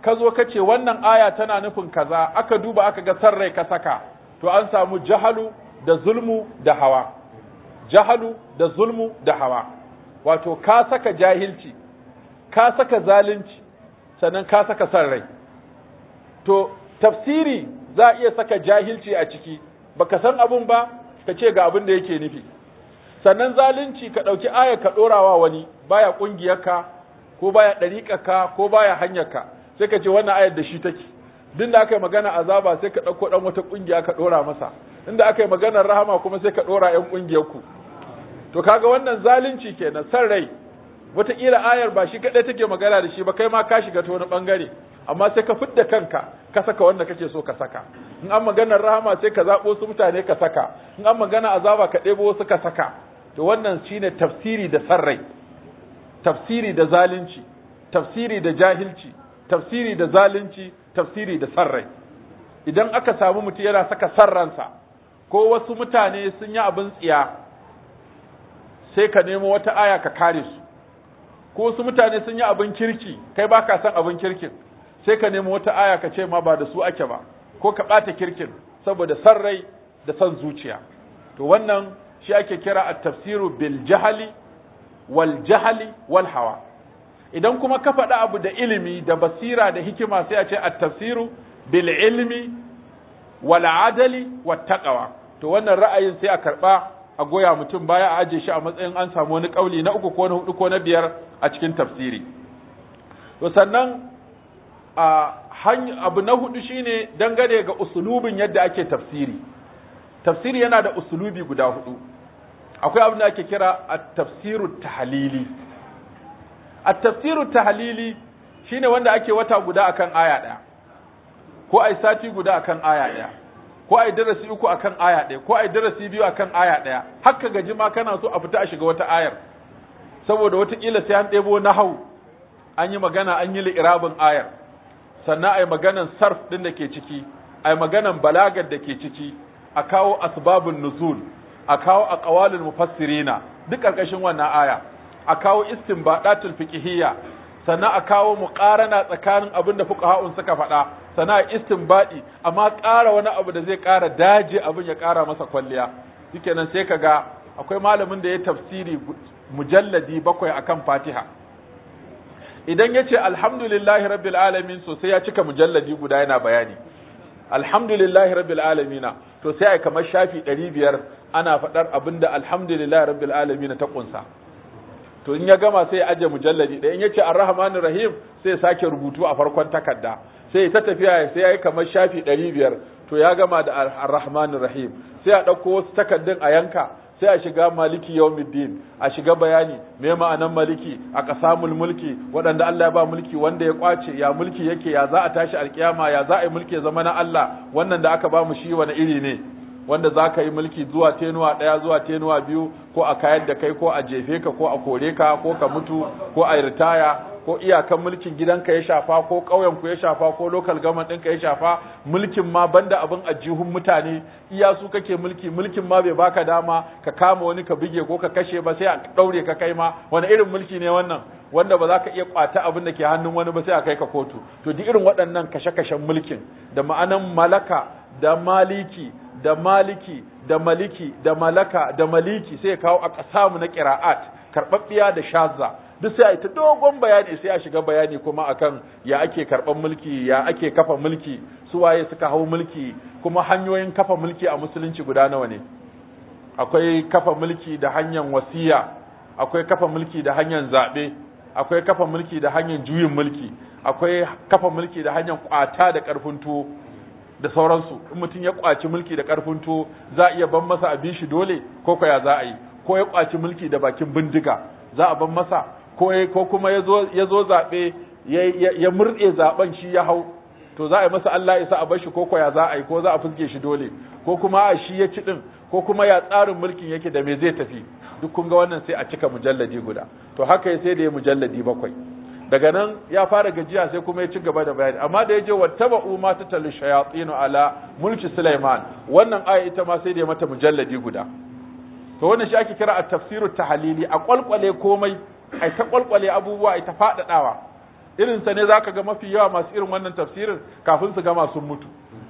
ka zo ka ce wannan aya tana nufin kaza aka duba aka ga san rai ka saka to an samu jahalu da zulmu da hawa jahalu da zulmu da hawa wato ka saka jahilci ka saka zalunci sannan ka saka san rai to tafsiri za a iya saka jahilci a ciki baka san abun ba ka ce ga abin da yake nufi sannan zalunci ka ɗauki aya ka ɗorawa wani baya ƙungiyarka ko baya ɗariƙarka ko baya hanyarka sai ka ce wannan ayar da shi take duk da aka yi magana azaba sai ka ɗauko ɗan wata ƙungiya ka ɗora masa inda aka yi maganar rahama kuma sai ka ɗora ‘yan ƙungiyarku to kaga wannan zalunci kenan san rai wataƙila ayar ba shi kaɗai take magana da shi ba kai ma ka shiga ta wani ɓangare amma sai ka fidda kanka ka saka wanda kake so ka saka in an maganar rahama sai ka zaɓo su mutane ka saka in an magana azaba ka ɗebo wasu ka saka to wannan shine tafsiri da san rai tafsiri da zalunci tafsiri da jahilci tafsiri da zalunci tafsiri da san rai idan aka samu mutum yana saka san ransa ko wasu mutane sun yi abin tsiya sai ka nemo wata aya ka kare su ko wasu mutane sun yi abin kirki kai ba ka san abin kirkin sai ka nemo wata aya ka ce ma ba da su ake ba ko ka ɓata kirkin saboda san rai da san zuciya to wannan shi ake kira at-tafsiru bil jahali wal jahali wal hawa idan kuma ka faɗa abu da ilimi da basira da hikima sai a ce at-tafsiru bil ilmi wal adali wat taqwa to wannan ra'ayin sai a karba a goya mutum baya a aje shi a matsayin an samu wani kauli na uku ko na hudu ko na biyar a cikin tafsiri to sannan a abu na hudu shine dangane ga usulubin yadda ake tafsiri tafsiri yana da usulubi guda hudu akwai abin da ake kira at-tafsiru tahlili at-tafsiru tahlili shine wanda ake wata guda akan aya daya ko ai sati guda akan aya daya ko ai darasi uku akan aya daya ko ai darasi biyu akan aya daya haka gaji ma kana so a fita a shiga wata ayar saboda watakila sai an ɗebo nahau an yi magana an yi li'irabin ayar sannan ai maganan sarf din da ke ciki ai maganan balagar da ke ciki a kawo asbabun nuzul a kawo aqwalul mufassirina duk karkashin wannan aya a kawo istinbadatul fiqhiyya sannan a kawo muqarana tsakanin abin da fuqaha'un suka faɗa sannan a istinbadi amma ƙara wani abu da zai ƙara daje abin ya ƙara masa kwalliya shikenan sai kaga akwai malamin da ya tafsiri mujalladi bakwai akan Fatiha idan ya ce alhamdulillahi rabbil alamin so sai ya cika mujalladi guda yana bayani alhamdulillahi rabbil alamina to sai ai kamar shafi ɗari biyar ana faɗar abin da alhamdulillahi rabbil alamina ta ƙunsa to in ya gama sai ya aje mujalladi ɗaya in ya ce arrahmanir rahim sai ya sake rubutu a farkon takarda sai ta tafiya sai ya yi kamar shafi ɗari biyar to ya gama da arrahmanir rahim sai a ɗauko wasu takardun a yanka sai a shiga maliki yawmiddin a shiga bayani me ma'anan maliki a qasamul mulki waɗanda Allah ya ba mulki wanda ya kwace ya mulki yake ya za a tashi alkiyama ya za a yi mulki ya zama na Allah wannan da aka ba mu shi wani iri ne wanda za ka yi mulki zuwa tenuwa ɗaya zuwa tenuwa biyu ko a kayar da kai ko a jefe ka ko a kore ka ko ka mutu ko a ritaya ko iyakan mulkin gidanka ya shafa ko ƙauyen ku ya shafa ko local government ɗinka ya shafa mulkin ma banda abin ajihun mutane iya su kake mulki mulkin ma bai baka dama ka kama wani ka bige ko ka kashe ba sai a ɗaure ka kai ma wani irin mulki ne wannan wanda ba za ka iya kwata abin da ke hannun wani ba sai a kai ka kotu to duk irin waɗannan kashe-kashen mulkin da ma'anan malaka da maliki da maliki da maliki da malaka da maliki sai ya kawo a ƙasamu na ƙira'at karɓaɓɓiya da shazza duk sai a yi ta dogon bayani sai a shiga bayani kuma akan ya ake karɓar mulki ya ake kafa mulki su waye suka hau mulki kuma hanyoyin kafa mulki a musulunci guda nawa ne akwai kafa mulki da hanyar wasiya akwai kafa mulki da hanyar zaɓe akwai kafa mulki da hanyar juyin mulki akwai kafa mulki da hanyar kwata da ƙarfin tuwo da sauransu in mutum ya kwaci mulki da ƙarfin tuwo za a iya ban masa abin shi dole ko ko ya za a yi ko ya kwaci mulki da bakin bindiga za a ban masa ko ko kuma ya zo zaɓe ya murɗe zaɓen shi ya hau to za a yi masa Allah isa a bashi ko ko ya za a yi ko za a fuske shi dole ko kuma a shi ya ci din ko kuma ya tsarin mulkin yake da me zai tafi duk kun ga wannan sai a cika mujalladi guda to haka ya sai da ya mujalladi bakwai daga nan ya fara gajiya sai kuma ya ci gaba da bayani amma da ya je wattaba'u ma tatalu shayatin ala mulki Sulaiman wannan aya ita ma sai da ya mata mujalladi guda to wannan shi ake kira at-tafsiru tahlili a kwalkwale komai ai ta kwalkwale abubuwa ai ta fadadawa irinsa ne zaka ga mafi yawa masu irin wannan tafsirin kafin su gama sun mutu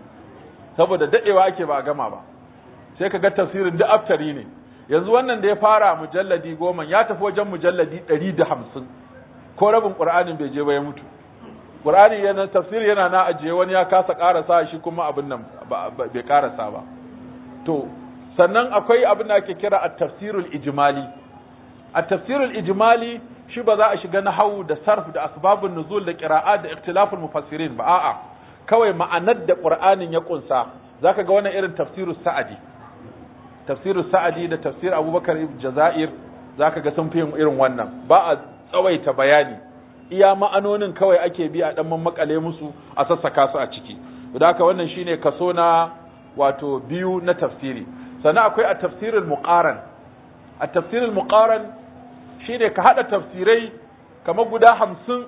saboda dadewa ake ba a gama ba sai ka ga tafsirin duk aftari ne yanzu wannan da ya fara mujalladi goma ya tafi wajen mujalladi ɗari da hamsin ko rabin ƙur'anin bai je ba ya mutu ƙur'ani yana tafsiri yana na ajiye wani ya kasa ƙarasa shi kuma abin nan bai ƙarasa ba to sannan akwai abin da ake kira at-tafsirul ijmali at-tafsirul ijmali shi ba za a shiga nahwu da sarf da asbabun nuzul da qira'at da ikhtilaful mufassirin ba a'a kawai ma'anar da qur'anin ya kunsa zaka ga wannan irin tafsirus sa'adi tafsirus sa'adi da tafsir abubakar ibn jazair zaka ga sun fi yin irin wannan ba a tsawaita bayani iya ma'anonin kawai ake bi a dan makale musu a sassaka su a ciki da haka wannan shine kaso na wato biyu na tafsiri sannan akwai a tafsirul muqaran a tafsirul muqaran shine ka hada tafsirai kamar guda hamsin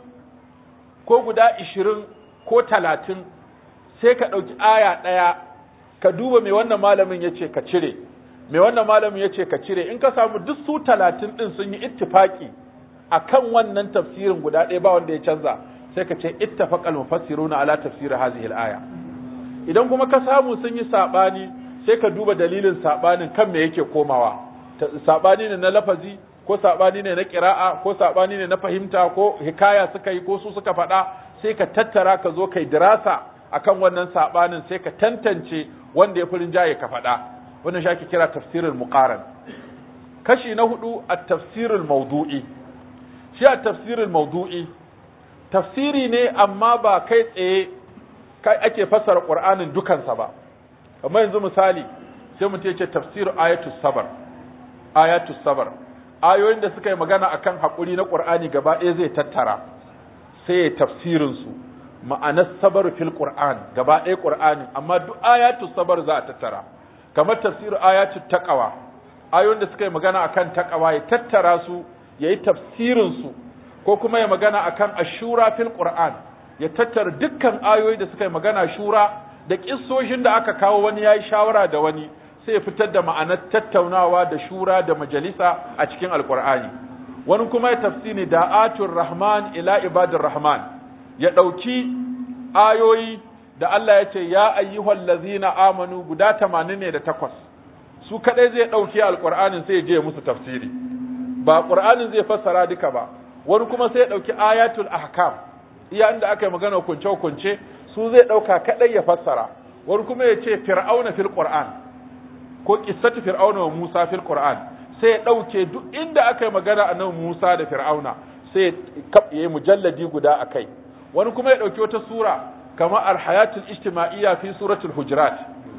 ko guda ishirin ko talatin sai ka ɗauki aya ɗaya ka duba mai wannan malamin ya ce ka cire mai wannan malamin ya ce ka cire in ka samu duk su talatin ɗin sun yi ittifaki a kan wannan tafsirin guda ɗaya ba wanda ya canza sai ka ce ittafaqal mufassiruna ala tafsir hadhihi al-aya idan kuma ka samu sun yi saɓani sai ka duba dalilin saɓanin kan me yake komawa saɓani ne na lafazi ko saɓani ne na ƙira'a ko saɓani ne na fahimta ko hikaya suka yi ko su suka faɗa sai ka tattara ka zo kai dirasa akan wannan saɓanin sai ka tantance wanda ya fi rinjaye ka faɗa wannan shi ake kira tafsirul muqaran kashi na hudu a tafsirul mawdu'i shi a tafsirul mawdu'i tafsiri ne amma ba kai tsaye kai ake fassara qur'anin dukansa ba kamar yanzu misali sai mutum ya ce tafsir ayatus sabar ayatus sabar ayoyin da suka yi magana akan haƙuri na ƙur'ani gaba ɗaya zai tattara sai ya tafsirin su ma'anar sabar fil qur'an gaba ɗaya qur'ani amma duk ayatus sabar za a tattara kamar tafsir ayatul taqwa ayoyin da suka yi magana akan taqwa ya tattara su yayi tafsirin su ko kuma ya magana akan ashura fil qur'an ya tattara dukkan ayoyi da suka yi magana shura da kissoshin da aka kawo wani yayi shawara da wani sai ya fitar da ma'anar tattaunawa da shura da majalisa a cikin alkur'ani wani kuma ya tafsiri da atur rahman ila ibadir rahman ya ɗauki ayoyi da Allah ya ce ya ayyuhal ladzina amanu guda tamanin ne da takwas su kadai zai ɗauki alkur'anin sai ya je musu tafsiri ba qur'anin zai fassara duka ba wani kuma sai ya ɗauki ayatul ahkam iya inda aka yi magana kunce kunce su zai ɗauka kadai ya fassara wani kuma ya ce fir'auna fil qur'an ko kissatu fir'auna wa Musa fil Qur'an sai ya dauke duk inda aka yi magana annabi Musa da fir'auna sai ya yi mujalladi guda akai wani kuma ya dauki wata sura kamar al-hayatul ijtima'iyya fi suratul hujurat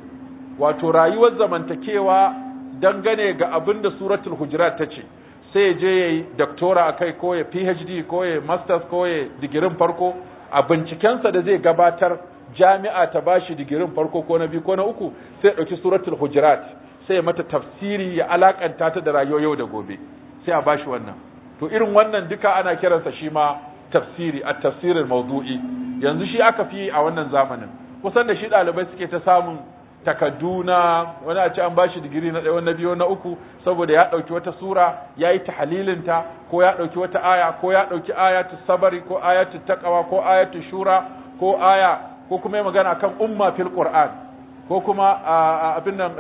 wato rayuwar zamantakewa dangane ga abin da suratul hujurat ta ce sai ya je yayi doctora akai ko ya PhD ko ya masters ko ya digirin farko a bincikensa da zai gabatar jami'a ta bashi digirin farko ko na biyu ko na uku sai ɗauki suratul hujurat sai mata tafsiri ya alakanta ta da rayuwar yau da gobe sai a bashi wannan to irin wannan duka ana kiransa shi ma tafsiri a tafsirin mawdu'i yanzu shi aka fi a wannan zamanin kusan da shi ɗalibai suke ta samun takadduna wani a ce an bashi digiri na ɗaya na biyu na uku saboda ya ɗauki wata sura ya yi tahalilinta ko ya ɗauki wata aya ko ya ɗauki ayatu sabari ko ayatu taqwa ko ayatu shura ko aya ko kuma magana kan umma fil qur'an ko kuma abin nan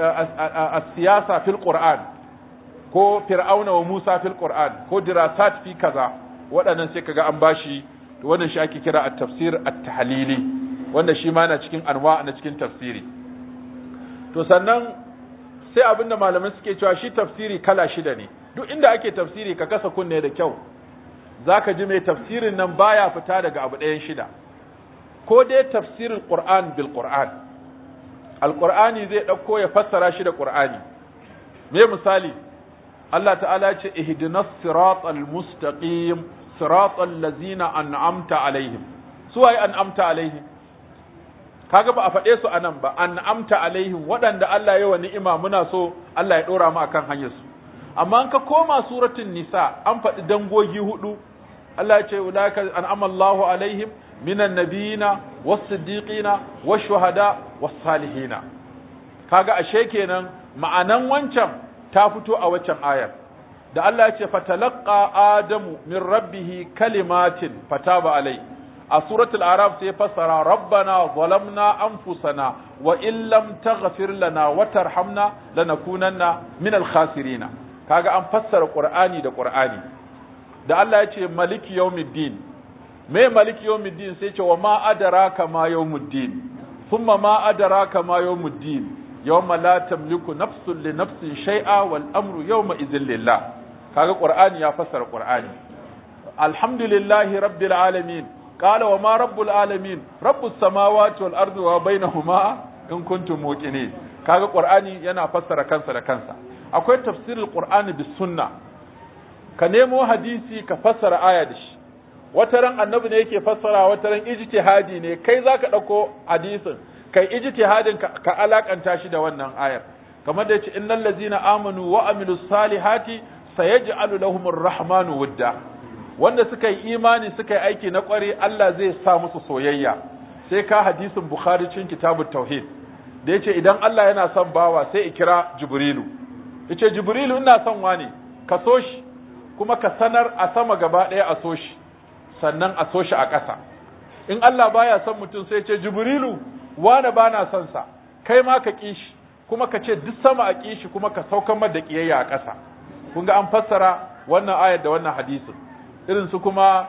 siyasa fil qur'an ko fir'auna wa musa fil qur'an ko dirasat fi kaza waɗannan sai kaga an bashi to wannan shi ake kira at-tafsir at-tahlili wanda shi ma na cikin anwa na cikin tafsiri to sannan sai abin da malamai suke cewa shi tafsiri kala shida ne duk inda ake tafsiri ka kasa kunne da kyau zaka ji mai tafsirin nan baya fita daga abu ɗayan shida ko dai tafsirin Qur'an bil Qur'an Al-Qur'ani zai ɗauko ya fassara shi da Qur'ani me misali Allah ta'ala ce ihdinas siratal mustaqim siratal ladzina an'amta alaihim su waye an'amta alaihim kaga ba a faɗe su anan ba an'amta alaihim waɗanda Allah ya wa ni'ima muna so Allah ya ɗora mu akan hanyar su amma an ka koma suratul nisa an faɗi dangogi hudu Allah ya ce ulaika an'ama Allahu alaihim minan nabiyina was-siddiqina wash-shuhada was-salihina kaga ashe kenan ma'anan wancan ta fito a waccan ayar da Allah ya ce fatalaqa adamu min rabbihi kalimatin fataba alai a suratul araf sai fassara rabbana zalamna anfusana wa in lam taghfir lana wa tarhamna lanakunanna min al-khasirin kaga an fassara qur'ani da qur'ani da Allah ya ce maliki yawmiddin me maliki yawmiddin sai ce wa ma adraka ma yawmuddin thumma ma adraka ma yawmuddin yawma la tamliku nafsun li nafsin shay'a wal amru yawma idhil lillah kaga qur'ani ya fassara qur'ani alhamdulillahi rabbil alamin qala wa ma rabbul alamin rabbus samawati wal ardi wa bainahuma in kuntum muqinin kaga qur'ani yana fassara kansa da kansa akwai tafsirul qur'ani bis sunna ka nemo hadisi ka fassara aya da shi wata ran annabi ne yake fassara wata ran ijtihadi ne kai zaka dauko hadisin kai ijtihadin ka, ka alakanta shi da wannan ayar kamar da yace innal ladzina amanu wa amilus salihati sayaj'alu lahumur rahmanu wudda wanda suka yi imani suka yi aiki na kware Allah zai sa musu soyayya sai ka hadisin bukhari cikin kitabut tauhid da yace idan Allah yana son bawa sai ikira jibrilu yace jibrilu ina son wani ka so shi kuma ka sanar a sama gaba ɗaya a so shi sannan a so shi a ƙasa in Allah baya son mutum sai ce jibrilu wane ba na son sa kai ma ka ƙi shi kuma ka ce duk sama a ƙi shi kuma ka saukan da ƙiyayya a ƙasa kun ga an fassara wannan ayar da wannan hadisin irin su kuma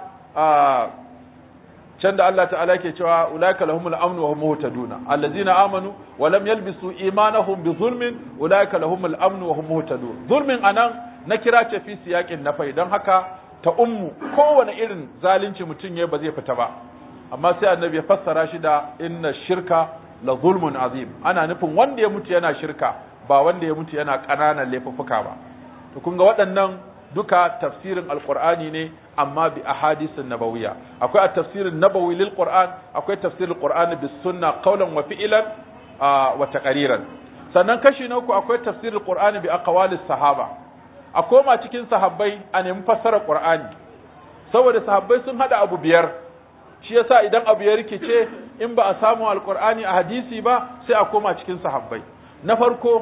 can da Allah ta'ala ke cewa ulaika lahumul amnu wa hum muhtaduna allazina amanu wa lam yalbisu imanahum bi zulmin ulaika lahumul amnu wa hum muhtadun zulmin anan na kira ce fi siyakin nafai don haka ta ummu kowane irin zalunci mutum ya ba zai fita ba amma sai annabi ya fassara shi da inna shirka la zulmun azim ana nufin wanda ya mutu yana shirka ba wanda ya mutu yana ƙananan laifuffuka ba to kun ga waɗannan duka tafsirin alqur'ani ne amma bi ahadisin nabawiyya akwai a tafsirin nabawi lil qur'an akwai tafsirin qur'ani bis sunna qawlan wa fi'lan wa taqriran sannan kashi na uku akwai tafsirin qur'ani bi aqwalis sahaba a koma cikin sahabbai a nemi fassarar Qur'ani saboda sahabbai sun hada abu biyar shi yasa idan abu ya rikice in ba a samu alqur'ani a hadisi ba sai a koma cikin sahabbai na farko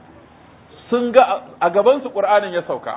sun ga a gaban su Qur'anin ya sauka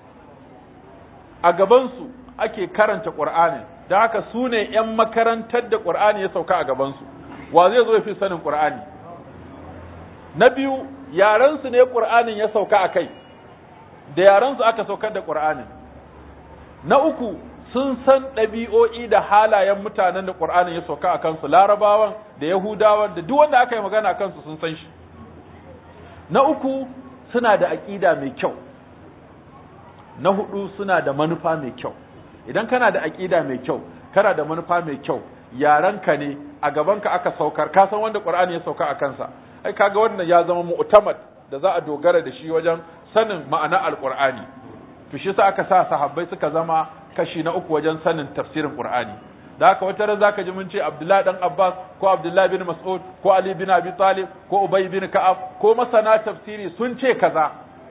a gaban su ake karanta Qur'anin dan haka su ne ƴan makarantar da Qur'ani ya sauka a gaban su wa zai zo ya fi sanin Qur'ani na biyu yaran su ne Qur'anin ya sauka a kai da yarensu aka saukar da ƙur'anin na uku sun san ɗabi'o'i da halayen mutanen da ƙur'anin ya sauka a kansu larabawan da yahudawan da duk wanda aka yi magana a kansu sun san shi na uku suna da aƙida mai kyau na hudu suna da manufa mai kyau idan kana da aƙida mai kyau kana da manufa mai kyau yarenka ne a gabanka aka saukar ka san wanda ƙur'ani ya sauka a kansa ai kaga wannan ya zama mu'tamad da za a dogara da shi wajen sanin ma'ana alqur'ani to shi sa aka sa sahabbai suka zama kashi na uku wajen sanin tafsirin qur'ani da haka wata ran zaka ji mun ce Abdullahi dan Abbas ko Abdullahi bin Mas'ud ko Ali bin Abi Talib ko Ubay bin Ka'ab ko masana tafsiri sun ce kaza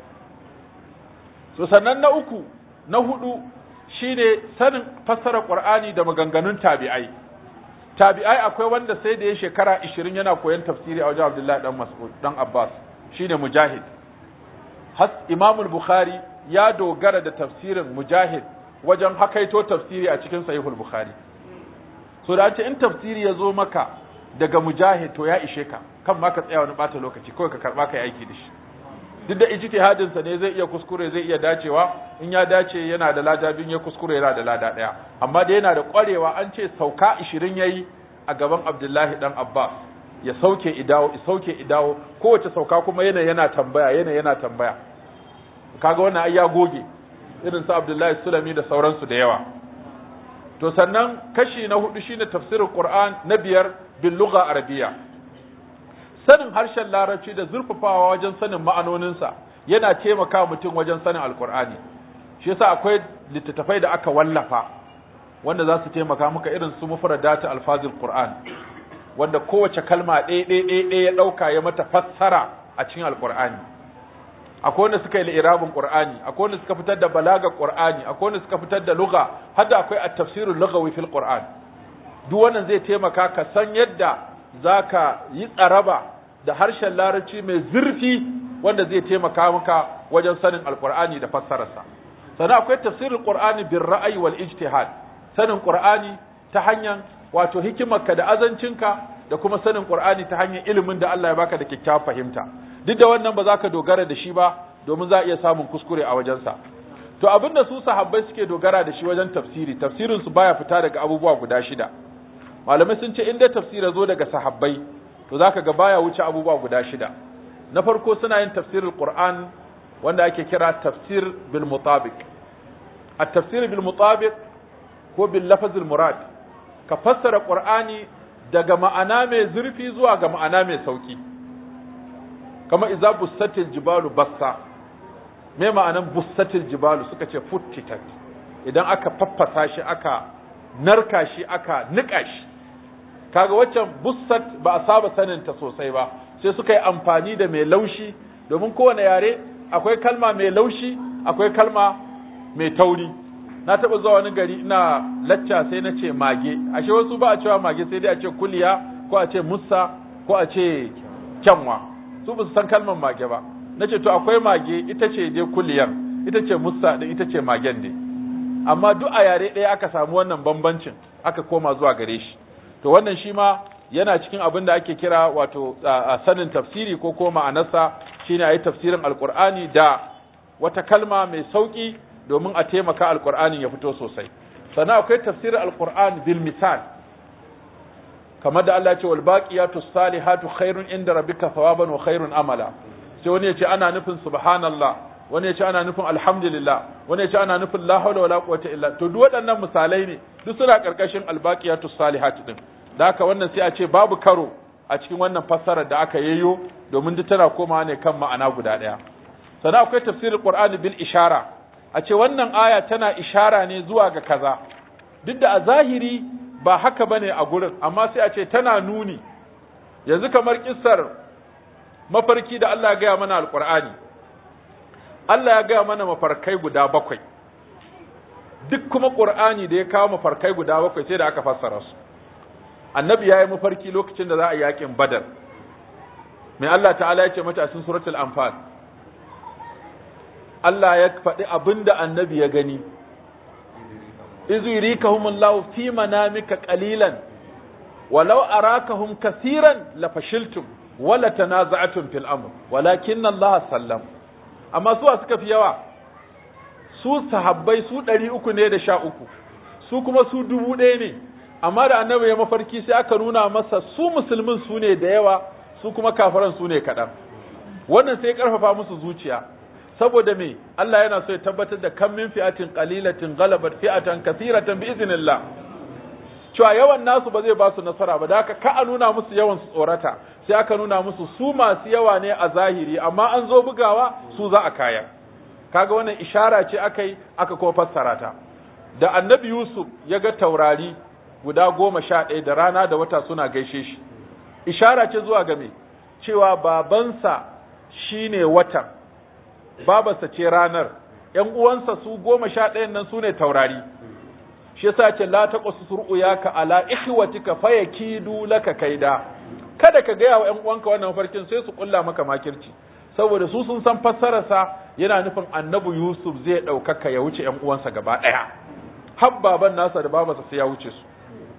so sannan na uku na hudu shine sanin fassara qur'ani da maganganun tabi'ai tabi'ai akwai wanda sai da ya shekara 20 yana koyon tafsiri a wajen Abdullahi dan Mas'ud dan Abbas shine Mujahid has Imam Bukhari ya dogara da tafsirin Mujahid wajen hakaito tafsiri a cikin Sahihul Bukhari so da ce in tafsiri ya zo maka daga Mujahid to ya ishe ka kan ma ka tsaya wani bata lokaci kawai ka karba ka yi aiki da shi duk da ijtihadin sa ne zai iya kuskure zai iya dacewa in ya dace yana da lada bin ya kuskure yana da lada daya amma da yana da kwarewa an ce sauka 20 yayi a gaban Abdullahi dan Abbas ya sauke idawo ya sauke idawo kowace sauka kuma yana yana tambaya yana yana tambaya kaga wannan ai ya goge irin su Abdullahi Sulami da sauransu da yawa to sannan kashi na hudu shine tafsirin Qur'an na biyar bil lugha arabiyya sanin harshen larabci da zurfafawa wajen sanin ma'anoninsa yana taimaka mutum wajen sanin alkur'ani shi yasa akwai littattafai da aka wallafa wanda za su taimaka maka irin su mufradatu alfazil qur'an wanda kowace kalma ɗaya ɗaya ɗaya ɗaya ya ɗauka ya mata fassara a cikin alkur'ani akwai wanda suka yi li'irabin qur'ani akwai wanda suka fitar da balagar qur'ani akwai wanda suka fitar da lugha har da akwai at-tafsirul lughawi fil qur'an duk wannan zai taimaka ka san yadda zaka yi tsaraba da harshen larabci mai zurfi wanda zai taimaka maka wajen sanin alqur'ani da fassararsa sannan akwai tafsirul qur'ani bir ra'ayi wal ijtihad sanin qur'ani ta hanyar wato hikimarka da azancinka da kuma sanin qur'ani ta hanyar ilimin da Allah ya baka da kyakkyawar fahimta duk da wannan ba za ka dogara da shi ba domin za a iya samun kuskure a wajensa to abin da su sahabbai suke dogara da shi wajen tafsiri tafsirin su baya fita daga abubuwa guda shida malamai sun ce in dai tafsira zo daga sahabbai to zaka ga baya wuce abubuwa guda shida na farko suna yin tafsirul qur'an wanda ake kira tafsir bil mutabiq at tafsir bil mutabiq ko bil lafazil murad ka fassara qur'ani daga ma'ana mai zurfi zuwa ga ma'ana mai sauki kama iza bussatil jibalu bassa me ma'anan bussatil jibalu suka ce futtitat idan aka faffasa shi aka narka shi aka nika shi kaga waccan bussat ba a saba sanin ta sosai ba sai suka yi amfani da mai laushi domin kowane yare akwai kalma mai laushi akwai kalma mai tauri na taɓa zuwa wani gari ina lacca sai na ce mage ashe wasu ba a cewa mage sai dai a ce kuliya ko a ce musa ko a ce kyanwa su ba su san kalmar mage ba na ce to akwai mage ita ce dai kuliyar ita ce musa din ita ce magen ne amma duk a yare ɗaya aka samu wannan bambancin aka koma zuwa gare shi to wannan shi ma yana cikin abin da ake kira wato a sanin tafsiri ko ko ma'anarsa shine a yi tafsirin alkur'ani da wata kalma mai sauƙi domin a taimaka alkur'ani ya fito sosai sannan akwai tafsirin alkur'ani bil misal kamar da Allah ya ce wal baqiyatu salihatu khairun inda rabbika thawaban wa khairun amala sai wani ya ce ana nufin subhanallah wani ya ce ana nufin alhamdulillah wani ya ce ana nufin la hawla wala quwwata illa to duk waɗannan misalai ne duk suna karkashin albaqiyatu salihatu din da haka wannan sai a ce babu karo a cikin wannan fassarar da aka yayyo domin duk tana komawa ne kan ma'ana guda ɗaya sannan akwai tafsirin qur'ani bil ishara a ce wannan aya tana ishara ne zuwa ga kaza duk da a zahiri ba haka bane a gurin amma sai a ce tana nuni yanzu kamar kissar mafarki da Allah ya gaya mana alqur'ani Allah ya gaya mana mafarkai guda bakwai duk kuma qur'ani da ya kawo mafarkai guda bakwai sai da aka fassara su annabi ya yi mafarki lokacin da za a yi yakin badar mai Allah ta'ala ya ce mata a cikin suratul anfal Allah ya faɗi abin da annabi ya gani izu yurikahumullahu fi manamika qalilan walau arakahum kaseeran la fashiltum wala tanaza'tum fil amr walakin Allah sallam amma su suka fi yawa su sahabbai su ɗari uku ne da sha uku su kuma su dubu ɗaya ne amma da annabi ya mafarki sai aka nuna masa su musulmin su ne da yawa su kuma kafiran su ne kaɗan wannan sai ƙarfafa musu zuciya saboda me Allah yana so ya tabbatar da kan min fi'atin qalilatin ghalabat fi'atan kathiratan bi iznillah cewa yawan nasu ba zai ba su nasara ba da haka ka a nuna musu yawan su tsorata sai aka nuna musu su masu yawa ne a zahiri amma an zo bugawa su za a kaya kaga wannan ishara ce aka yi aka kuma fassara ta da annabi Yusuf ya ga taurari guda goma sha ɗaya da rana da wata suna gaishe shi ishara ce zuwa ga me cewa babansa shine watan babarsa ce ranar ‘yan uwansa su goma sha ɗayan nan su ne taurari shi yasa ce la ta ƙwasu sur'uyaka ala ikhwatika fayakidu laka kaida kada ka gaya wa ‘yan uwanka wannan mafarkin sai su ƙulla maka makirci saboda su sun san fassararsa yana nufin annabi Yusuf zai ɗaukaka ya wuce ‘yan uwansa gaba ɗaya har baban nasa da babarsa sai ya wuce su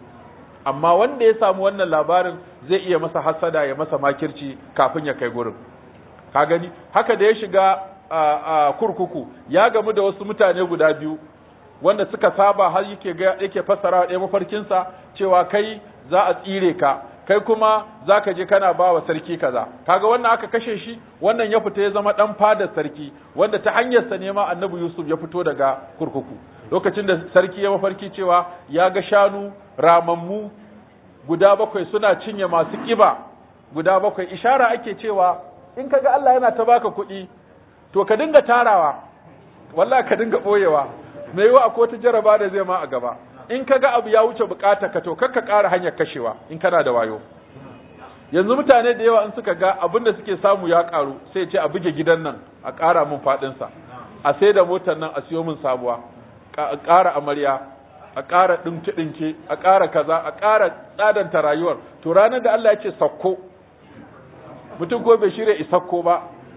amma wanda ya samu wannan labarin zai iya masa hasada ya masa makirci kafin ya kai gurin ka gani haka da ya shiga a kurkuku ya gamu da wasu mutane guda biyu wanda suka saba har yake ga yake fassara ɗaya mafarkinsa cewa kai za a tsire ka kai kuma za ka je kana ba wa sarki kaza kaga wannan aka kashe shi wannan ya fita ya zama dan fadar sarki wanda ta hanyarsa ne ma annabi yusuf ya fito daga kurkuku lokacin da sarki ya mafarki cewa ya ga shanu ramammu guda bakwai suna cinye masu kiba guda bakwai ishara ake cewa in kaga Allah yana ta baka kuɗi to ka dinga tarawa wallahi ka dinga boyewa me yiwa akwai wata jaraba da zai ma a gaba in kaga abu ya wuce bukata ka to kar ka ƙara hanyar kashewa in kana da wayo yanzu mutane da yawa in suka ga abin da suke samu ya ƙaru sai ce a buge gidan nan a ƙara min faɗinsa a sai da motar nan a siyo min sabuwa a ƙara amarya a ƙara ɗinke-ɗinke a ƙara kaza a ƙara tsadanta rayuwar to ranar da Allah ya ce sakko mutum ko bai shirya isakko ba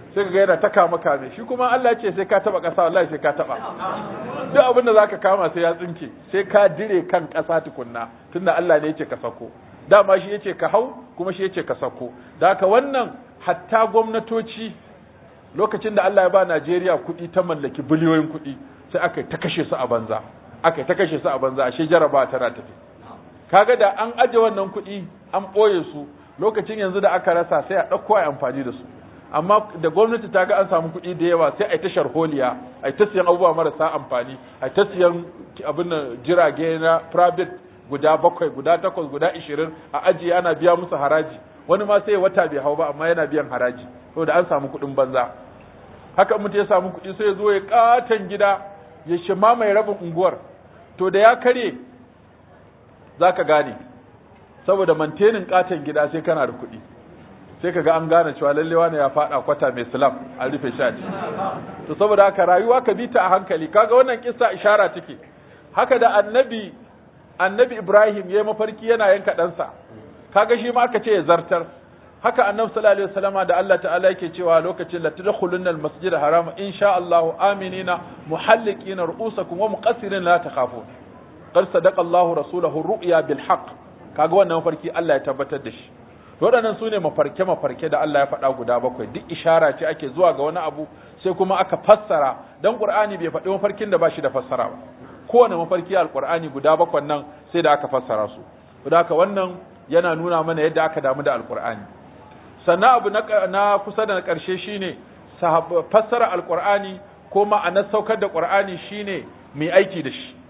sai ka ga yana ta kama kame shi kuma Allah ce sai ka taba ƙasa wallahi sai ka taba duk abin da zaka kama sai ya tsinke sai ka dire kan ƙasa tukunna tunda Allah ne yace ka sako dama shi yace ka hau kuma shi yace ka sako da haka wannan hatta gwamnatoci lokacin da Allah ya ba Najeriya kuɗi ta mallaki biliyoyin kuɗi sai aka ta kashe su a banza aka ta kashe su a banza ashe jaraba tana tafi kaga da an aje wannan kuɗi an ɓoye su lokacin yanzu da aka rasa sai a ɗauko a amfani da su amma da gwamnati ta ga an samu kuɗi da yawa sai a ta sharholiya a ta siyan abubuwa marasa amfani a ta siyan abin jirage na private guda bakwai guda takwas guda ishirin a ajiye ana biya musu haraji wani ma sai wata bai hau ba amma yana biyan haraji saboda an samu kuɗin banza haka mutum ya samu kuɗi sai ya zo ya katon gida ya shima mai rabin unguwar to da ya karye za ka gane saboda mantenin katon gida sai kana da kuɗi sai ka ga an gane cewa lallewa ne ya faɗa kwata mai silam an rufe shi to saboda haka rayuwa ka bi ta a hankali kaga wannan kissa ishara take haka da annabi annabi Ibrahim ya mafarki yana yanka ɗansa kaga shi ma aka ce ya zartar haka annabi sallallahu alaihi wasallama da Allah ta'ala yake cewa lokacin la tadkhulunna al-masjid haram insha Allah aminina muhalliqina ru'usakum wa muqassirin la takhafun qad sadaqa Allah rasulahu ru'ya bil haqq kaga wannan mafarki Allah ya tabbatar da shi waɗannan sune mafarke mafarke da Allah ya faɗa guda bakwai duk ishara ce ake zuwa ga wani abu sai kuma aka fassara dan Qur'ani bai faɗi mafarkin da ba shi da fassara ba kowane mafarki alqur'ani guda bakwai nan sai da aka fassara su don haka wannan yana nuna mana yadda aka damu da alqur'ani sannan abu na kusa da na ƙarshe shine fassara alqur'ani ko ma'anar saukar da qur'ani shine mai aiki da shi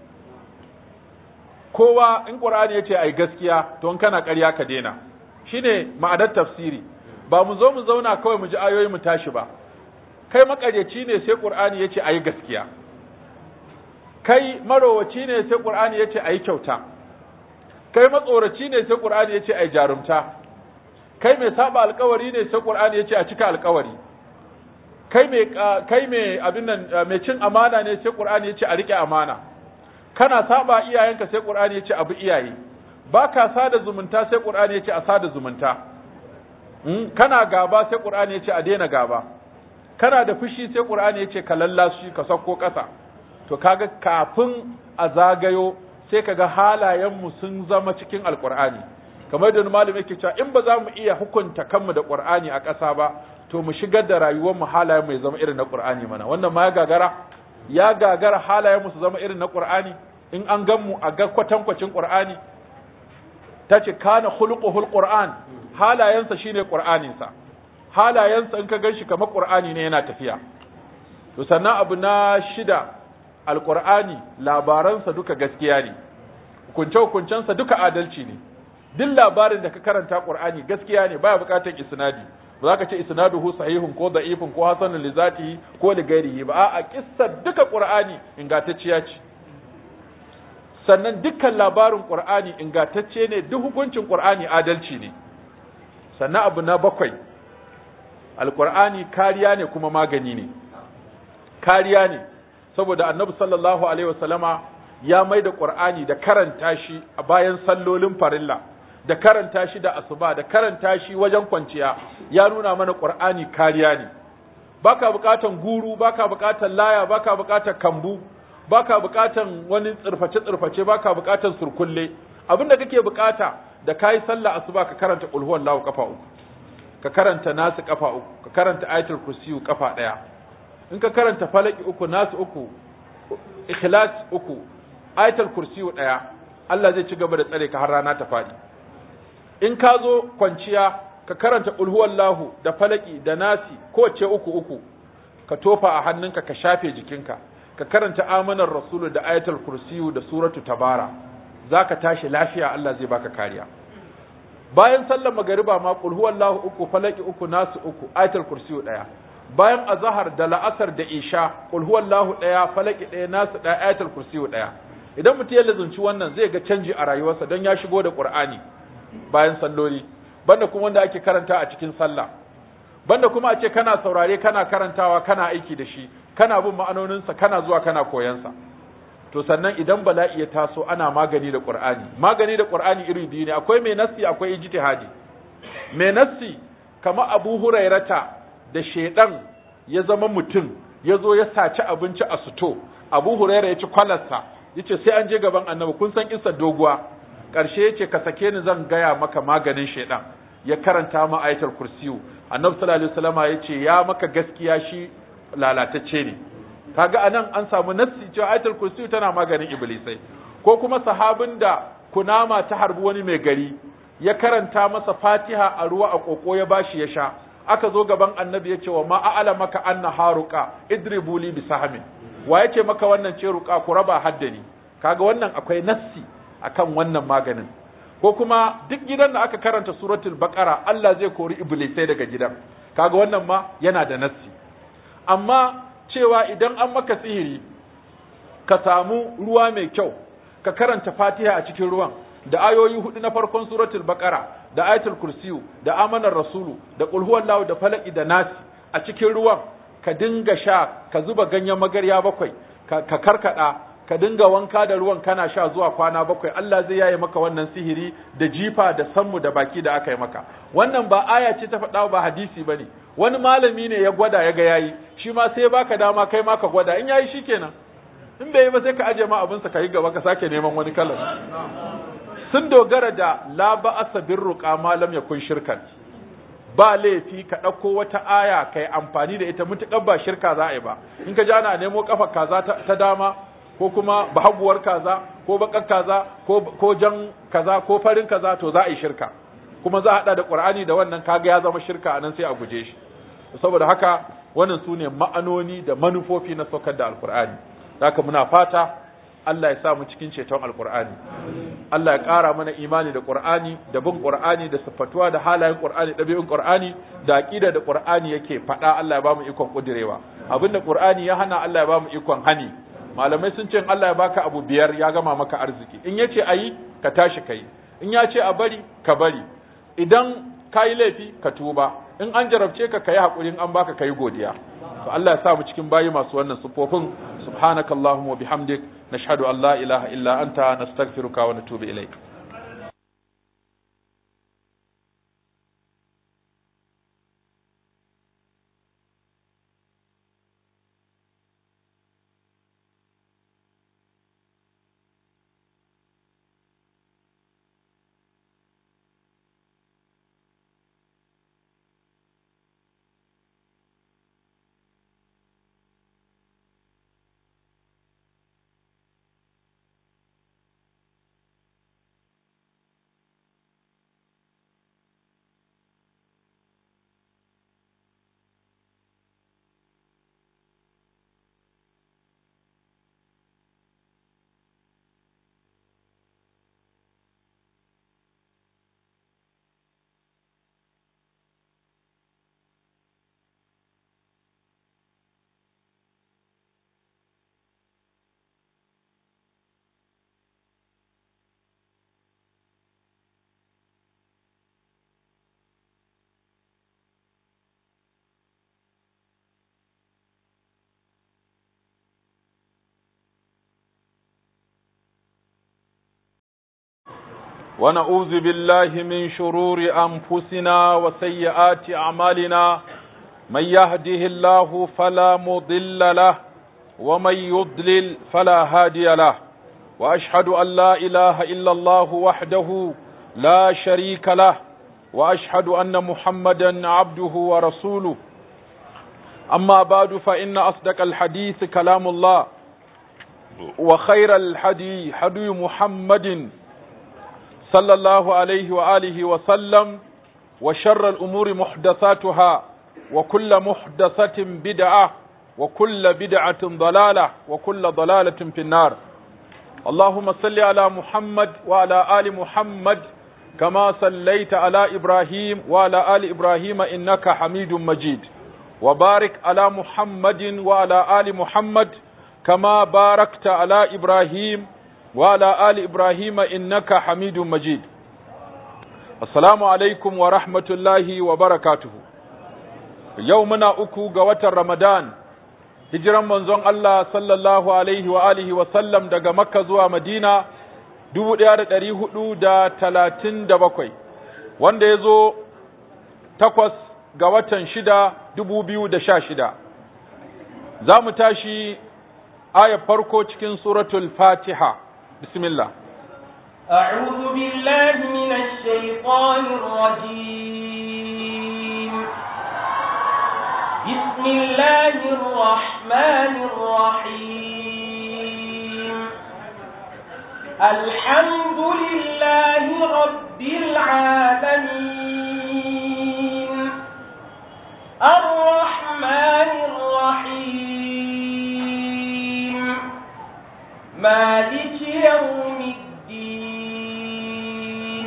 kowa in qur'ani yace ai gaskiya to in kana ƙarya ka daina shine ma'anar tafsiri ba mu zo mu zauna kawai mu ji ayoyi mu tashi ba kai makaryaci ne sai qur'ani yace ayi gaskiya kai marowaci ne sai qur'ani yace ayi kyauta kai matsoraci ne sai qur'ani yace ayi jarumta kai mai saba alkawari ne sai qur'ani yace a cika alkawari kai mai kai mai abin nan mai cin amana ne sai qur'ani yace a rike amana kana saba iyayenka sai qur'ani yace abu iyaye baka sada zumunta sai qur'ani yace a sada zumunta kana gaba sai qur'ani yace a daina gaba kana da fushi sai qur'ani yace ka lallashi ka sako kasa to kaga kafin a zagayo sai kaga halayen mu sun zama cikin alqur'ani kamar da malami yake cewa in ba za mu iya hukunta kanmu da qur'ani a ƙasa ba to mu shigar da rayuwar mu halayen mu ya zama irin na qur'ani mana wannan ma ya gagara ya gagara halayen mu su zama irin na qur'ani in an gan mu a ga kwatankwacin qur'ani tace kana khuluquhul qur'an halayensa shine qur'aninsa halayensa in ka ganshi kamar qur'ani ne yana tafiya to sannan abu na shida alqur'ani labaransa duka gaskiya ne hukunce hukuncensa duka adalci ne duk labarin da ka karanta qur'ani gaskiya ne baya bukatar isnadi ba za ka ce isnaduhu sahihun ko da'ifun ko hasanun li zatihi ko li ghairihi ba a'a kissar duka qur'ani ingantacciya ce sannan dukkan labarin qur'ani ingantacce ne duk hukuncin qur'ani adalci ne sannan abu na bakwai alqur'ani kariya ne kuma magani ne kariya ne saboda annabi sallallahu alaihi wasallama ya mai da qur'ani da karanta shi a bayan sallolin farilla da karanta shi da asuba da karanta shi wajen kwanciya ya nuna mana qur'ani kariya ne baka bukatan guru baka bukatan laya baka bukatan kambu baka bukatan wani tsirface tsirface baka bukatan surkulle abinda kake bukata da kai sallah asuba ka karanta qul huwallahu kafa uku ka karanta nasu kafa uku ka karanta ayatul kursiyu kafa daya in ka karanta falaki uku nasu uku ikhlas uku ayatul kursiyu daya Allah zai ci gaba da tsare ka har rana ta fadi in ka zo kwanciya ka karanta ulhuwallahu da falaki da nasi kowace uku uku ka tofa a hannunka ka shafe jikinka ka karanta amanar rasulu da ayatul kursiyu da suratu tabara zaka tashi lafiya Allah zai baka kariya bayan sallar magariba ma qul huwallahu uku falaki uku nasu uku ayatul kursiyu daya bayan azhar da la'asar da isha qul huwallahu daya falaki daya nasu daya ayatul kursiyu daya idan mutum ya lazunci wannan zai ga canji a rayuwarsa don ya shigo da qur'ani bayan salloli banda kuma wanda ake karanta a cikin sallah banda kuma a ce kana saurare kana karantawa kana aiki da shi kana bin ma'anoninsa kana zuwa kana koyansa to sannan idan bala'i ya taso ana magani da qur'ani magani da qur'ani iri biyu ne akwai mai nassi akwai ijtihadi mai nassi kamar abu hurairata da shedan ya zama mutum ya zo ya saci abinci a suto abu huraira ya ci kwalarsa ya ce sai an je gaban annabi kun san isa doguwa ƙarshe ya ce ka sake ni zan gaya maka maganin shaidan ya karanta ma ayatul kursiyu annabi sallallahu alaihi wasallama ya ce ya maka gaskiya shi lalatacce ne kaga anan an samu nassi cewa ayatul kursiyu tana maganin iblisai ko kuma sahabin da kunama ta harbi wani mai gari ya karanta masa fatiha a ruwa a koko ya bashi ya sha aka zo gaban annabi ya ce wa ma a'ala maka anna haruka idribu li bi sahmin wa yace maka wannan ce ruka ku raba haddani kaga wannan akwai nassi akan wannan maganin ko kuma duk gidan da aka karanta suratul baqara Allah zai kori iblisai daga gidan kaga wannan ma yana da nassi amma cewa idan an maka sihiri ka samu ruwa mai kyau ka karanta fatiha a cikin ruwan da ayoyi hudu na farkon suratul baqara da ayatul kursiyu da amanar rasulu da qul huwallahu da falaki da nasi a cikin ruwan ka dinga sha ka zuba ganyen magarya bakwai ka, ka karkada ka dinga wanka da ruwan kana sha zuwa kwana bakwai Allah zai yaye maka wannan sihiri da jifa da sammu da baki da aka yi maka wannan ba aya ce ta faɗa ba hadisi bane wani malami ne ya gwada ya ga yayi shi ma sai baka dama kai ma ka gwada in yayi shikenan in bai yi ba sai ka aje ma abinsa ka yi gaba ka sake neman wani kalan sun dogara da la ba'asa birruqa ma lam yakun shirkan ba laifi ka ɗauko wata aya kai amfani da ita mutuƙar ba shirka za a yi ba in ka ji ana nemo kafa kaza ta dama ko kuma bahaguwar kaza ko bakar kaza ko jan kaza ko farin kaza to za a yi shirka kuma za a haɗa da ƙur'ani da wannan kaga ya zama shirka a nan sai a guje shi saboda haka wannan su ne ma'anoni da manufofi na saukar da alƙur'ani haka muna fata Allah ya sa mu cikin ceton alkur'ani Allah ya ƙara mana imani da qur'ani da bin qur'ani da siffatuwa da halayen qur'ani ɗabi'un qur'ani da aqida da qur'ani yake faɗa Allah ya ba mu ikon kudirewa abinda qur'ani ya hana Allah ya ba mu ikon hani malamai sun ce Allah ya baka abu biyar ya gama maka arziki in yace ayi ka tashi kai in ya ce a bari ka bari idan kayi laifi ka tuba in an jarabce ka kayi hakuri in an baka kayi godiya to Allah ya sa mu cikin bayi masu wannan sufofin subhanakallahumma wa bihamdik nashhadu an la ilaha illa anta nastaghfiruka wa natubu ilaik ونعوذ بالله من شرور أنفسنا وسيئات أعمالنا من يهده الله فلا مضل له ومن يضلل فلا هادي له وأشهد أن لا إله إلا الله وحده لا شريك له وأشهد أن محمدا عبده ورسوله أما بعد فإن أصدق الحديث كلام الله وخير الحدي حدي محمد صلى الله عليه وآله وسلم وشر الأمور محدثاتها وكل محدثة بدعة وكل بدعة ضلالة وكل ضلالة في النار اللهم صل على محمد وعلى آل محمد كما صليت على إبراهيم وعلى آل إبراهيم إنك حميد مجيد وبارك على محمد وعلى آل محمد كما باركت على إبراهيم وعلى آل إبراهيم إنك حميد مجيد السلام عليكم ورحمة الله وبركاته يومنا أكو قوة رمضان hijiran manzon Allah sallallahu alaihi wa alihi wa sallam daga Makka zuwa Madina dubu ɗaya da ɗari hudu da talatin da bakwai wanda ya zo takwas ga watan shida dubu biyu da sha shida za mu tashi aya farko cikin suratul fatiha bismillah أعوذ بالله من الشيطان الرجيم بسم الله الرحمن الرحيم الحمد لله رب العالمين الرحمن الرحيم مالك يوم الدين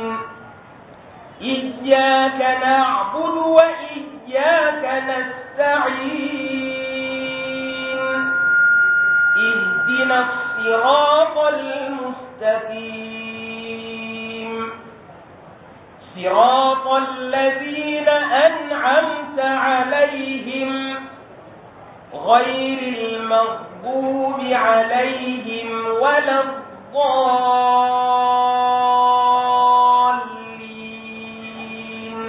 إياك نعبد وإياك نستعين اهدنا الصراط المستقيم صراط الذين أنعمت عليهم غير المغضوب عليهم ولا الضالين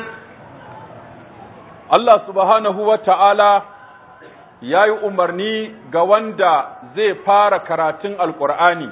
Allah subhanahu wa ta'ala ya yi umarni ga wanda zai fara karatun Alƙur'ani,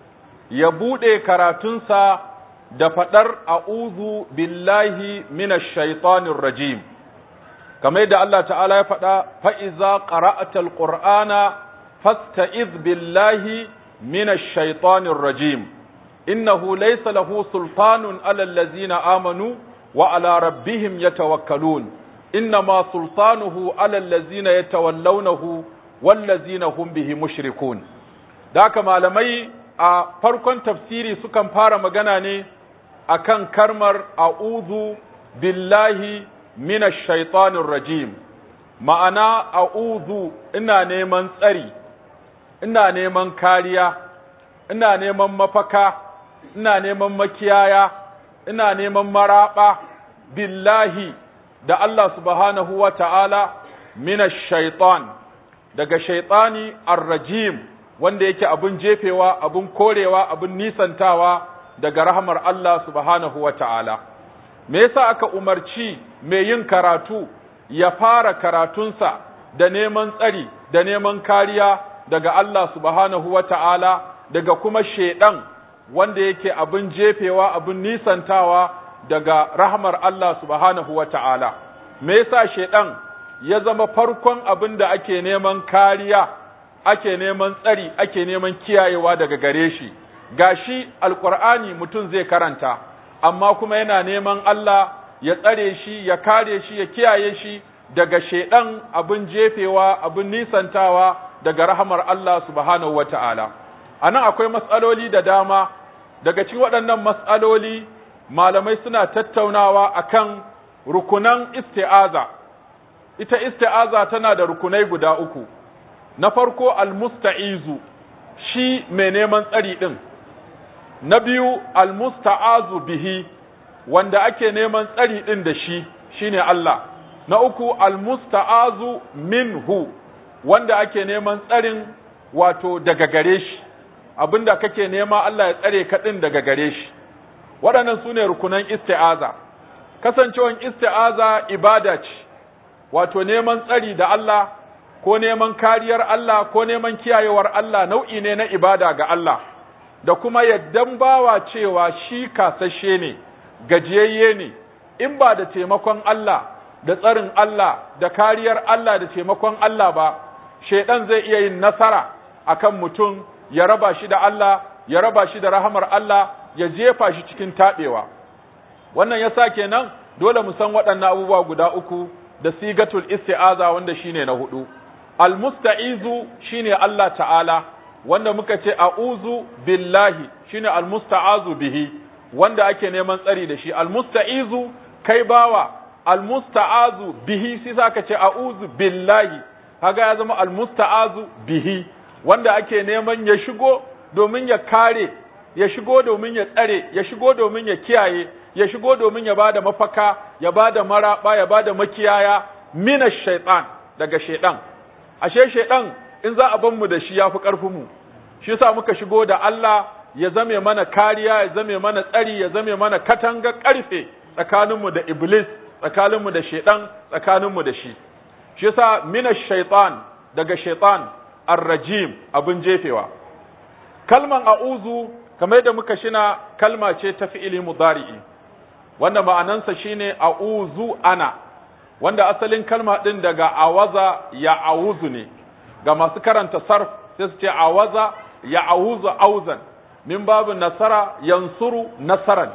ya buɗe karatunsa da faɗar a'udhu billahi minash shaitanir rajim. Kamar da Allah ta'ala ya faɗa, fa'iza ƙara'atal ƙur'ana fasta'iz billahi minash shaitanir rajim. Innahu laysa lahu sultanun alal ladzina amanu wa ala rabbihim yatawakkalun. إنما سلطانه على الذين يتولونه والذين هم به مشركون ذاك malamai a farkon tafsiri sukan fara magana ne akan karmar a'udhu billahi minash shaitanir rajim ma'ana a'udhu ina neman tsari ina neman kariya ina neman mafaka ina neman makiyaya ina neman maraba billahi da Allah subhanahu wa ta'ala mina shaitan daga shaitani arrajim wanda yake abin jefewa, abin korewa, abin nisantawa daga rahamar Allah subhanahu wa ta'ala. Me yasa aka umarci mai yin karatu ya fara karatunsa da neman tsari da neman kariya daga Allah subhanahu wa ta'ala daga kuma shaiɗan wanda yake abin jefewa, abin nisantawa daga rahmar Allah subhanahu wa ta'ala, me yasa shaiɗan ya zama farkon abin da ake neman kariya, ake neman tsari, ake neman kiyayewa daga gare shi, gashi alƙur'ani mutum zai karanta, amma kuma yana neman Allah ya tsare shi, ya kare shi, ya kiyaye shi daga shaiɗan abin jefewa, abin nisantawa daga rahamar Allah subhanahu wa ta'ala. A nan akwai matsaloli da dama, daga cikin waɗannan matsaloli malamai suna tattaunawa akan rukunan isti'aza ita isti'aza tana da rukunai guda uku na farko almusta'izu shi mai neman tsari ɗin na biyu almusta'azu bihi wanda ake neman tsari ɗin da shi shine Allah na uku almusta'azu minhu wanda ake neman tsarin wato daga gare shi abinda kake nema Allah ya tsare ka ɗin daga gare shi waɗannan su ne rukunan isti'aza kasancewan isti'aza ibada ce wato neman tsari da Allah ko neman kariyar Allah ko neman kiyayewar Allah nau'i ne na ibada ga Allah da kuma yaddan bawa cewa shi kasashe ne gajiyayye ne in ba da taimakon Allah da tsarin Allah da kariyar Allah da taimakon Allah ba shaidan zai iya yin nasara akan mutum ya raba shi da Allah ya raba shi da rahamar Allah ya jefa shi cikin taɓewa wannan yasa kenan dole mu san waɗannan abubuwa guda uku da sigatul isti'aza wanda shine na hudu almusta'izu shine Allah ta'ala wanda muka ce a'uzu billahi shine almusta'azu bihi wanda ake neman tsari da shi almusta'izu kai bawa almusta'azu bihi sai saka ce a'uzu billahi kaga ya zama almusta'azu bihi wanda ake neman ya shigo domin ya kare ya shigo domin ya tsare ya shigo domin ya kiyaye ya shigo domin ya bada mafaka ya bada maraba ya bada makiyaya minash shaitan daga shaitan ashe shaitan in za a ban mu da shi yafi karfin mu shi yasa muka shigo da Allah ya zame mana kariya ya zame mana tsari ya zame mana katanga karfe tsakaninmu da iblis tsakaninmu da shaitan tsakaninmu da shi shi yasa minash shaitan daga shaitan ar-rajim abin jefewa kalman a'uzu kamar yadda muka shina kalma ce ta fi'ili mudari'i wanda ma'anansa shine a'uzu ana wanda asalin kalma din daga awaza ya auzu ne ga masu karanta sarf sai su ce awaza ya auzu auzan min babu nasara yansuru nasaran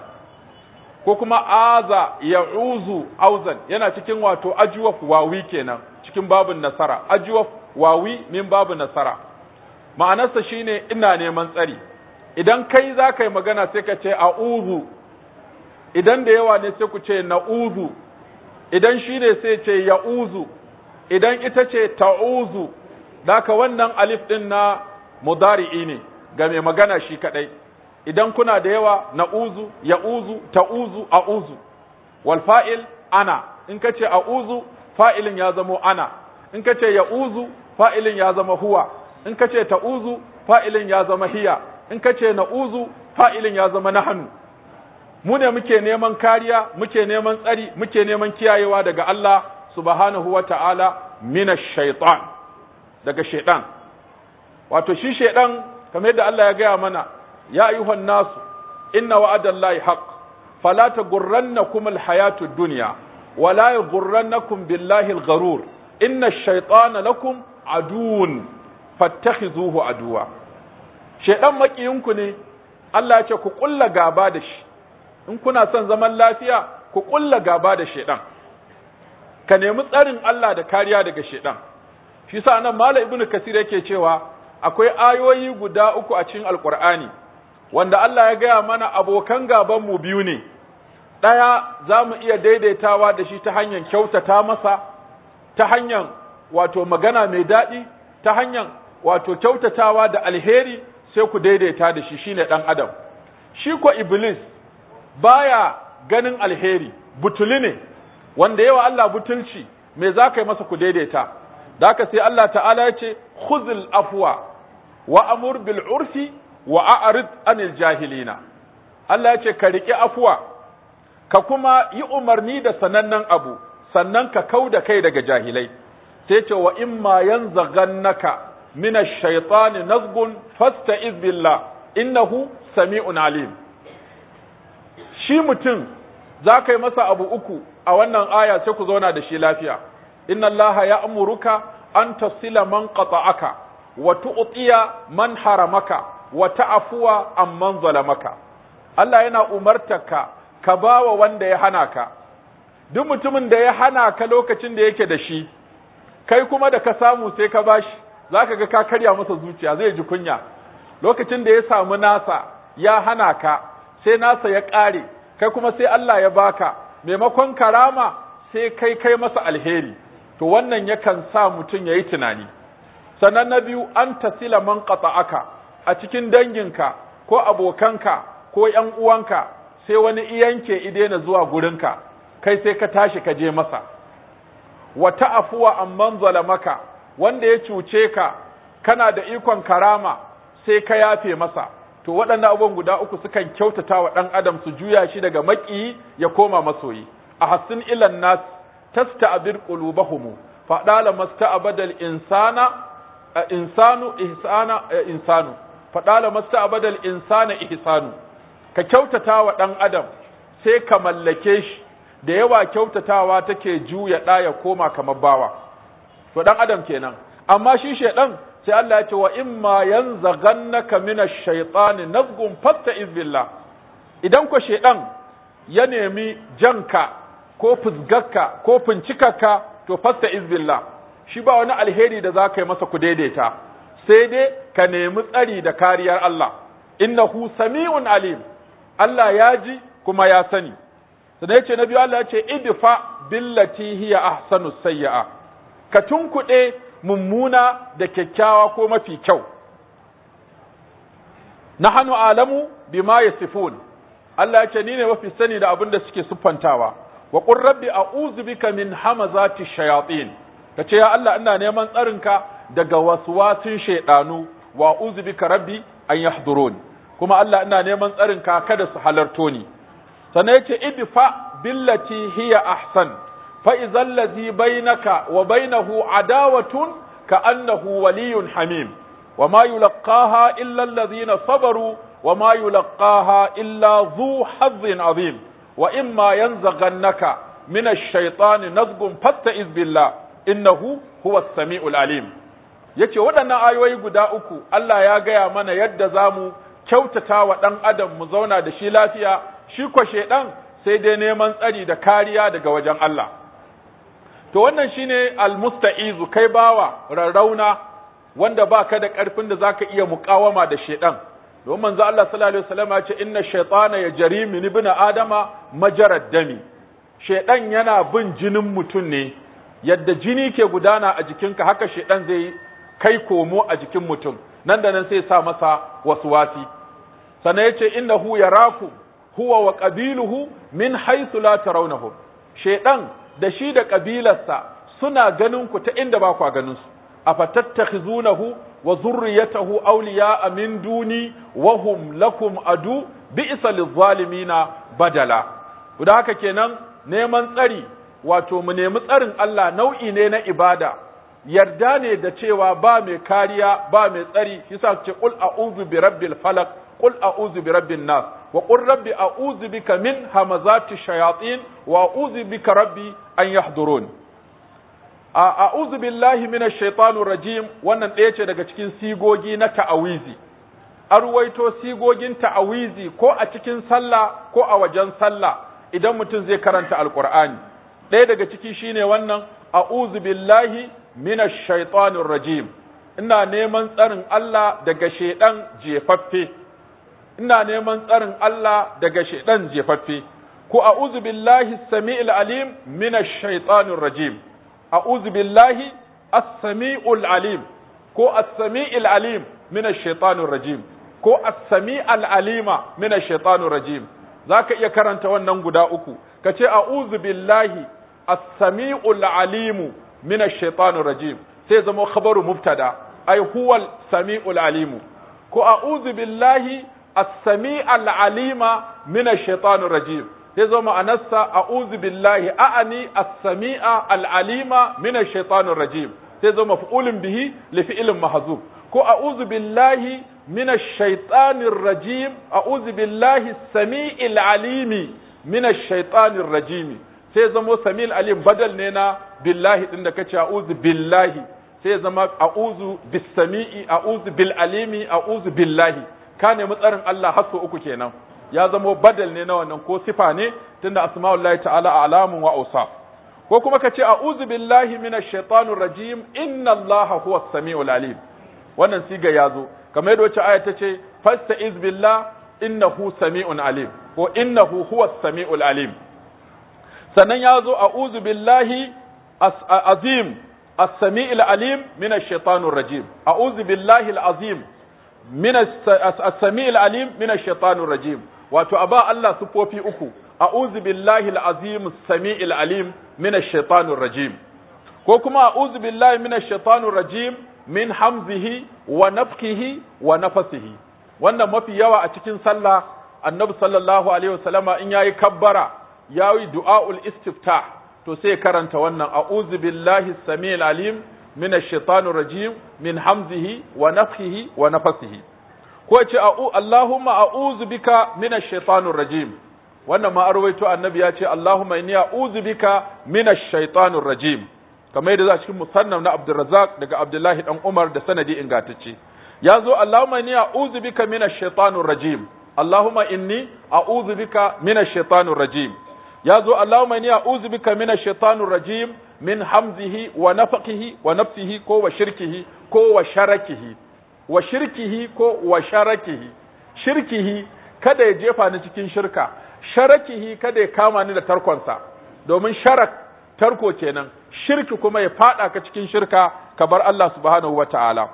ko kuma aza ya uzu auzan yana cikin wato ajuwaf wawi kenan cikin babun nasara ajuwaf wawi min babu nasara ma'anarsa shine ina neman tsari idan kai za ka yi magana sai ka ce a'udhu idan da yawa ne sai ku ce na'udhu idan shi ne sai ce ya'uzu idan ita ce ta'uzu daka wannan alif din na mudari'i ne ga mai magana shi kadai idan kuna da yawa na'uzu ya'uzu ta'uzu a'uzu wal fa'il ana in ka ce a'uzu fa'ilin ya zama ana in ka ce ya'uzu fa'ilin ya zama huwa in ka ce ta'uzu fa'ilin ya zama hiya in ka ce na'uzu fa'ilin ya zama nahanu mu ne muke neman kariya muke neman tsari muke neman kiyayewa daga Allah subhanahu wa ta'ala mina shaitan daga shaitan wato shi shaitan kamar yadda Allah ya gaya mana ya ayyuhan nasu inna wa'adallahi haqq fala taghurrannakum alhayatud dunya wala yaghurrannakum billahi algharur inna ash-shaytana lakum aduwwun fattakhizuhu aduwa shaitan makiyinku ne Allah ya ce ku kulla gaba da shi in kuna son zaman lafiya ku kulla gaba da shedan ka nemi tsarin Allah da kariya daga shedan shi sa nan mala ibnu kasir yake cewa akwai ayoyi guda uku a cikin alqur'ani wanda Allah ya gaya mana abokan gaban mu biyu ne daya za mu iya daidaitawa da shi ta hanyar kyautata masa ta hanyar wato magana mai daɗi ta hanyar wato kyautatawa da alheri sai ku daidaita da shi shine dan adam shi ko iblis baya ganin alheri butuli ne wanda yawa Allah butulci me za ka yi masa ku daidaita da haka sai Allah ta'ala ya ce khuzil afwa wa amur bil urfi wa a'rid anil jahilina Allah ya ce ka riƙi afwa ka kuma yi umarni da sanannen abu sannan ka kau da kai daga jahilai sai ce wa imma yanzaghannaka min ash-shaytani nazgun fasta'iz billah innahu sami'un alim shi mutum za ka yi masa abu uku a wannan aya sai ku zauna da shi lafiya inna allaha ya amuruka an tasila man qata'aka wa tu'tiya man haramaka wa ta'fuwa amman zalamaka Allah yana umartarka ka bawa wanda ya hana ka duk mutumin da ya hana ka lokacin da yake da shi kai kuma da ka samu sai ka bashi zaka ga ka karya masa zuciya zai ji kunya lokacin da ya samu nasa ya hana ka sai nasa ya ƙare kai kuma sai Allah ya baka maimakon karama sai kai kai masa alheri to wannan yakan sa mutum ya yi tunani sannan na biyu an tasila man qata'aka a cikin danginka ko abokanka ko ƴan uwanka sai wani iyanke idena zuwa gurinka kai sai ka tashi ka je masa wa ta'afuwa amman zalamaka wanda ya cuce ka kana da ikon karama sai ka yafe masa to waɗannan abubuwan guda uku sukan kyautata wa ɗan adam su juya shi daga maƙiyi ya koma masoyi a hassin ilan nas tasta'bir qulubahum fa dala masta'badal insana insanu ihsana insanu fa dala masta'badal insana ihsanu ka kyautata wa ɗan adam sai ka mallake shi da yawa kyautatawa take juya ɗa ya koma kamar bawa to ɗan adam kenan amma shi shedan sai Allah ya ce wa imma yanzaghannaka minash shaitani nazgun fasta'iz billah idan ko shedan ya nemi janka ko fusgarka ko fincikarka to fasta'iz billah shi ba wani alheri da za ka yi masa ku daidaita sai dai ka nemi tsari da kariyar Allah innahu sami'un alim Allah ya ji kuma ya sani sannan yace na biyu Allah ya ce idfa billati hiya ahsanu sayyi'a ka tunkuɗe mummuna da kyakkyawa ko mafi kyau nahnu alamu bima yasifun Allah ya ce ni ne mafi sani da abin da suke siffantawa wa qur rabbi a'udhu bika min hamazati shayatin kace ya Allah ina neman tsarinka daga waswasin shaydanu wa a'udhu bika rabbi an yahdurun kuma Allah ina neman tsarinka kada su halarto ni sannan yace idfa billati hiya ahsan fa idhal ladhi bainaka wa bainahu adawatun كأنه ولي حميم وما يلقاها إلا الذين صبروا وما يلقاها إلا ذو حظ عظيم وإما ينزغنك من الشيطان نزغ فاستئذ بالله إنه هو السميع العليم yace waɗannan ayoyi guda uku Allah ya gaya mana yadda za mu kyautata wa ɗan adam mu zauna da shi lafiya shi kwa shaiɗan sai dai neman tsari da kariya daga wajen Allah to wannan shine almusta'izu kai bawa rarrauna wanda baka da ƙarfin da zaka iya muƙawama da shaiɗan don manzo Allah sallallahu alaihi wasallam ya ce inna shaytana yajri min ibn adama majarad dami shaiɗan yana bin jinin mutum ne yadda jini ke gudana a jikinka haka shaiɗan zai kai komo a jikin mutum nan da nan sai sa masa waswasi sannan yace innahu yaraku huwa wa qabiluhu min haythu la tarawnahum shaydan da shi da kabilarsa suna ganin ku ta inda ba ku ganin su afatattakhizunahu wa zurriyatahu awliya'a min duni wa hum lakum adu bi'sa lizzalimina badala da haka kenan neman tsari wato mu nemi tsarin Allah nau'i ne na ibada yarda ne da cewa ba mai kariya ba mai tsari yasa ce qul a'udhu bi rabbil falaq qul a'udhu bi rabbin nas wa qul rabbi a'udhu bika min hamazati shayatin wa a'udhu bika rabbi an yahdurun a'udhu billahi minash shaitanir rajim wannan ɗaya ce daga cikin sigogi na ta'awizi arwaito sigogin ta'awizi ko a cikin sallah ko a wajen sallah idan mutum zai karanta alqur'ani ɗaya daga ciki shine wannan a'udhu billahi minash shaitanir rajim ina neman tsarin Allah daga shedan jefaffe ina neman tsarin Allah daga shedan jefaffe ko a'udhu billahi samiil alim minash shaitanir rajim a'udhu billahi as-sami'ul alim ko as-sami'il alim minash shaitanir rajim ko as-sami'al alima minash shaitanir rajim zaka iya karanta wannan guda uku kace a'udhu billahi as-sami'ul alimu من الشيطان الرجيم sai zama khabaru mubtada ai huwal sami'ul alimu ko a'udhu billahi as-sami'al alima min ash-shaytanir rajim sai zama anassa a'udhu billahi a'ani as-sami'a al-alima min ash-shaytanir rajim sai zama maf'ulun bihi li fi'lin mahzuf ko a'udhu billahi min ash-shaytanir rajim a'udhu billahi as-sami'il alimi min ash-shaytanir rajim sai zama samil alim badal ne na billahi din da kace a'udhu billahi sai zama a'udhu bis-sami'i a'udhu bil alimi a'udhu billahi ka nemi tsarin Allah har uku kenan ya zama badal ne na wannan ko sifa ne tunda asma'ullahi ta'ala alamun wa awsaf ko kuma kace a'udhu billahi minash shaitanir rajim inna Allaha huwas samiul alim wannan siga yazo kamar yadda wacce aya tace fasta'iz billah innahu sami'un alim ko innahu huwas samiul alim sannan ya zo a uzu billahi azim as-sami'il alim min ash-shaytanir rajim a'udhu billahi al-azim min as-sami'il alim min ash-shaytanir rajim wato aba Allah sufofi uku a'udhu billahi al-azim as-sami'il alim min ash-shaytanir rajim ko kuma a'udhu billahi min ash-shaytanir rajim min hamzihi wa nafthihi wa nafasihi wannan mafi yawa a cikin sallah annabi sallallahu alaihi wasallama in yayi kabbara yayi du'aul istiftah to sai karanta wannan a'udhu billahi samil alim min ash-shaytanir rajim min hamzihi wa nafthihi wa nafasihi ko ce Allahumma a'udhu bika min ash-shaytanir rajim wannan ma arwaito annabi ya ce Allahumma inni a'udhu bika min ash-shaytanir rajim kamar yadda za cikin musannaf na Abdurrazzaq daga Abdullahi dan Umar da sanadi ingantacce ya zo Allahumma inni a'udhu bika min ash-shaytanir rajim Allahumma inni a'udhu bika min ash-shaytanir rajim ya zo Allahumma inni a'udhu bika min ash-shaytanir rajim min hamzihi wa nafaqihi wa nafsihi ko wa shirkihi ko wa sharakihi wa shirkihi ko wa sharakihi shirkihi kada ya jefa ni cikin shirka sharakihi kada ya kama ni da tarkonsa domin sharak tarko kenan shirki kuma ya fada ka cikin shirka ka bar Allah subhanahu wata'ala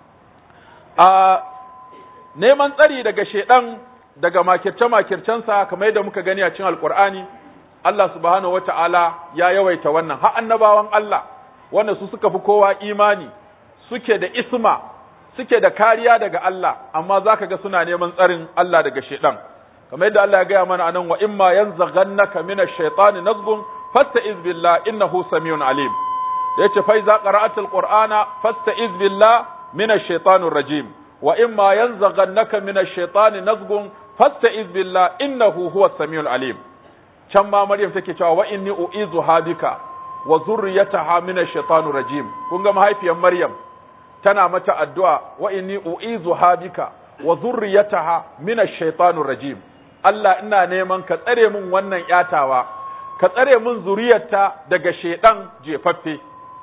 a neman tsari daga shedan daga makirce makircensa kamar yadda muka gani a cikin alqur'ani Allah subhanahu wata'ala ya yawaita wannan har annabawan Allah wanda su suka fi kowa imani suke da isma suke da kariya daga Allah amma zaka ga suna neman tsarin Allah daga shedan kamar yadda Allah ya gaya mana anan wa imma yanzaghannaka minash shaitani nazghun fasta'iz billah innahu samiyun alim yace fa iza qara'atil qur'ana fasta'iz billah minash shaitanir rajim wa imma yanzaghannaka minash shaitani nazghun fasta'iz billah innahu huwas samiul alim can ma maryam take cewa wa inni u'izuha bika wa zurriyataha minash shaitanir rajim kun ga mahaifiyar maryam tana mata addu'a wa inni u'izuha bika wa zurriyataha minash shaitanir rajim Allah ina neman ka tsare min wannan yatawa ka tsare min zuriyarta daga shedan jefaffe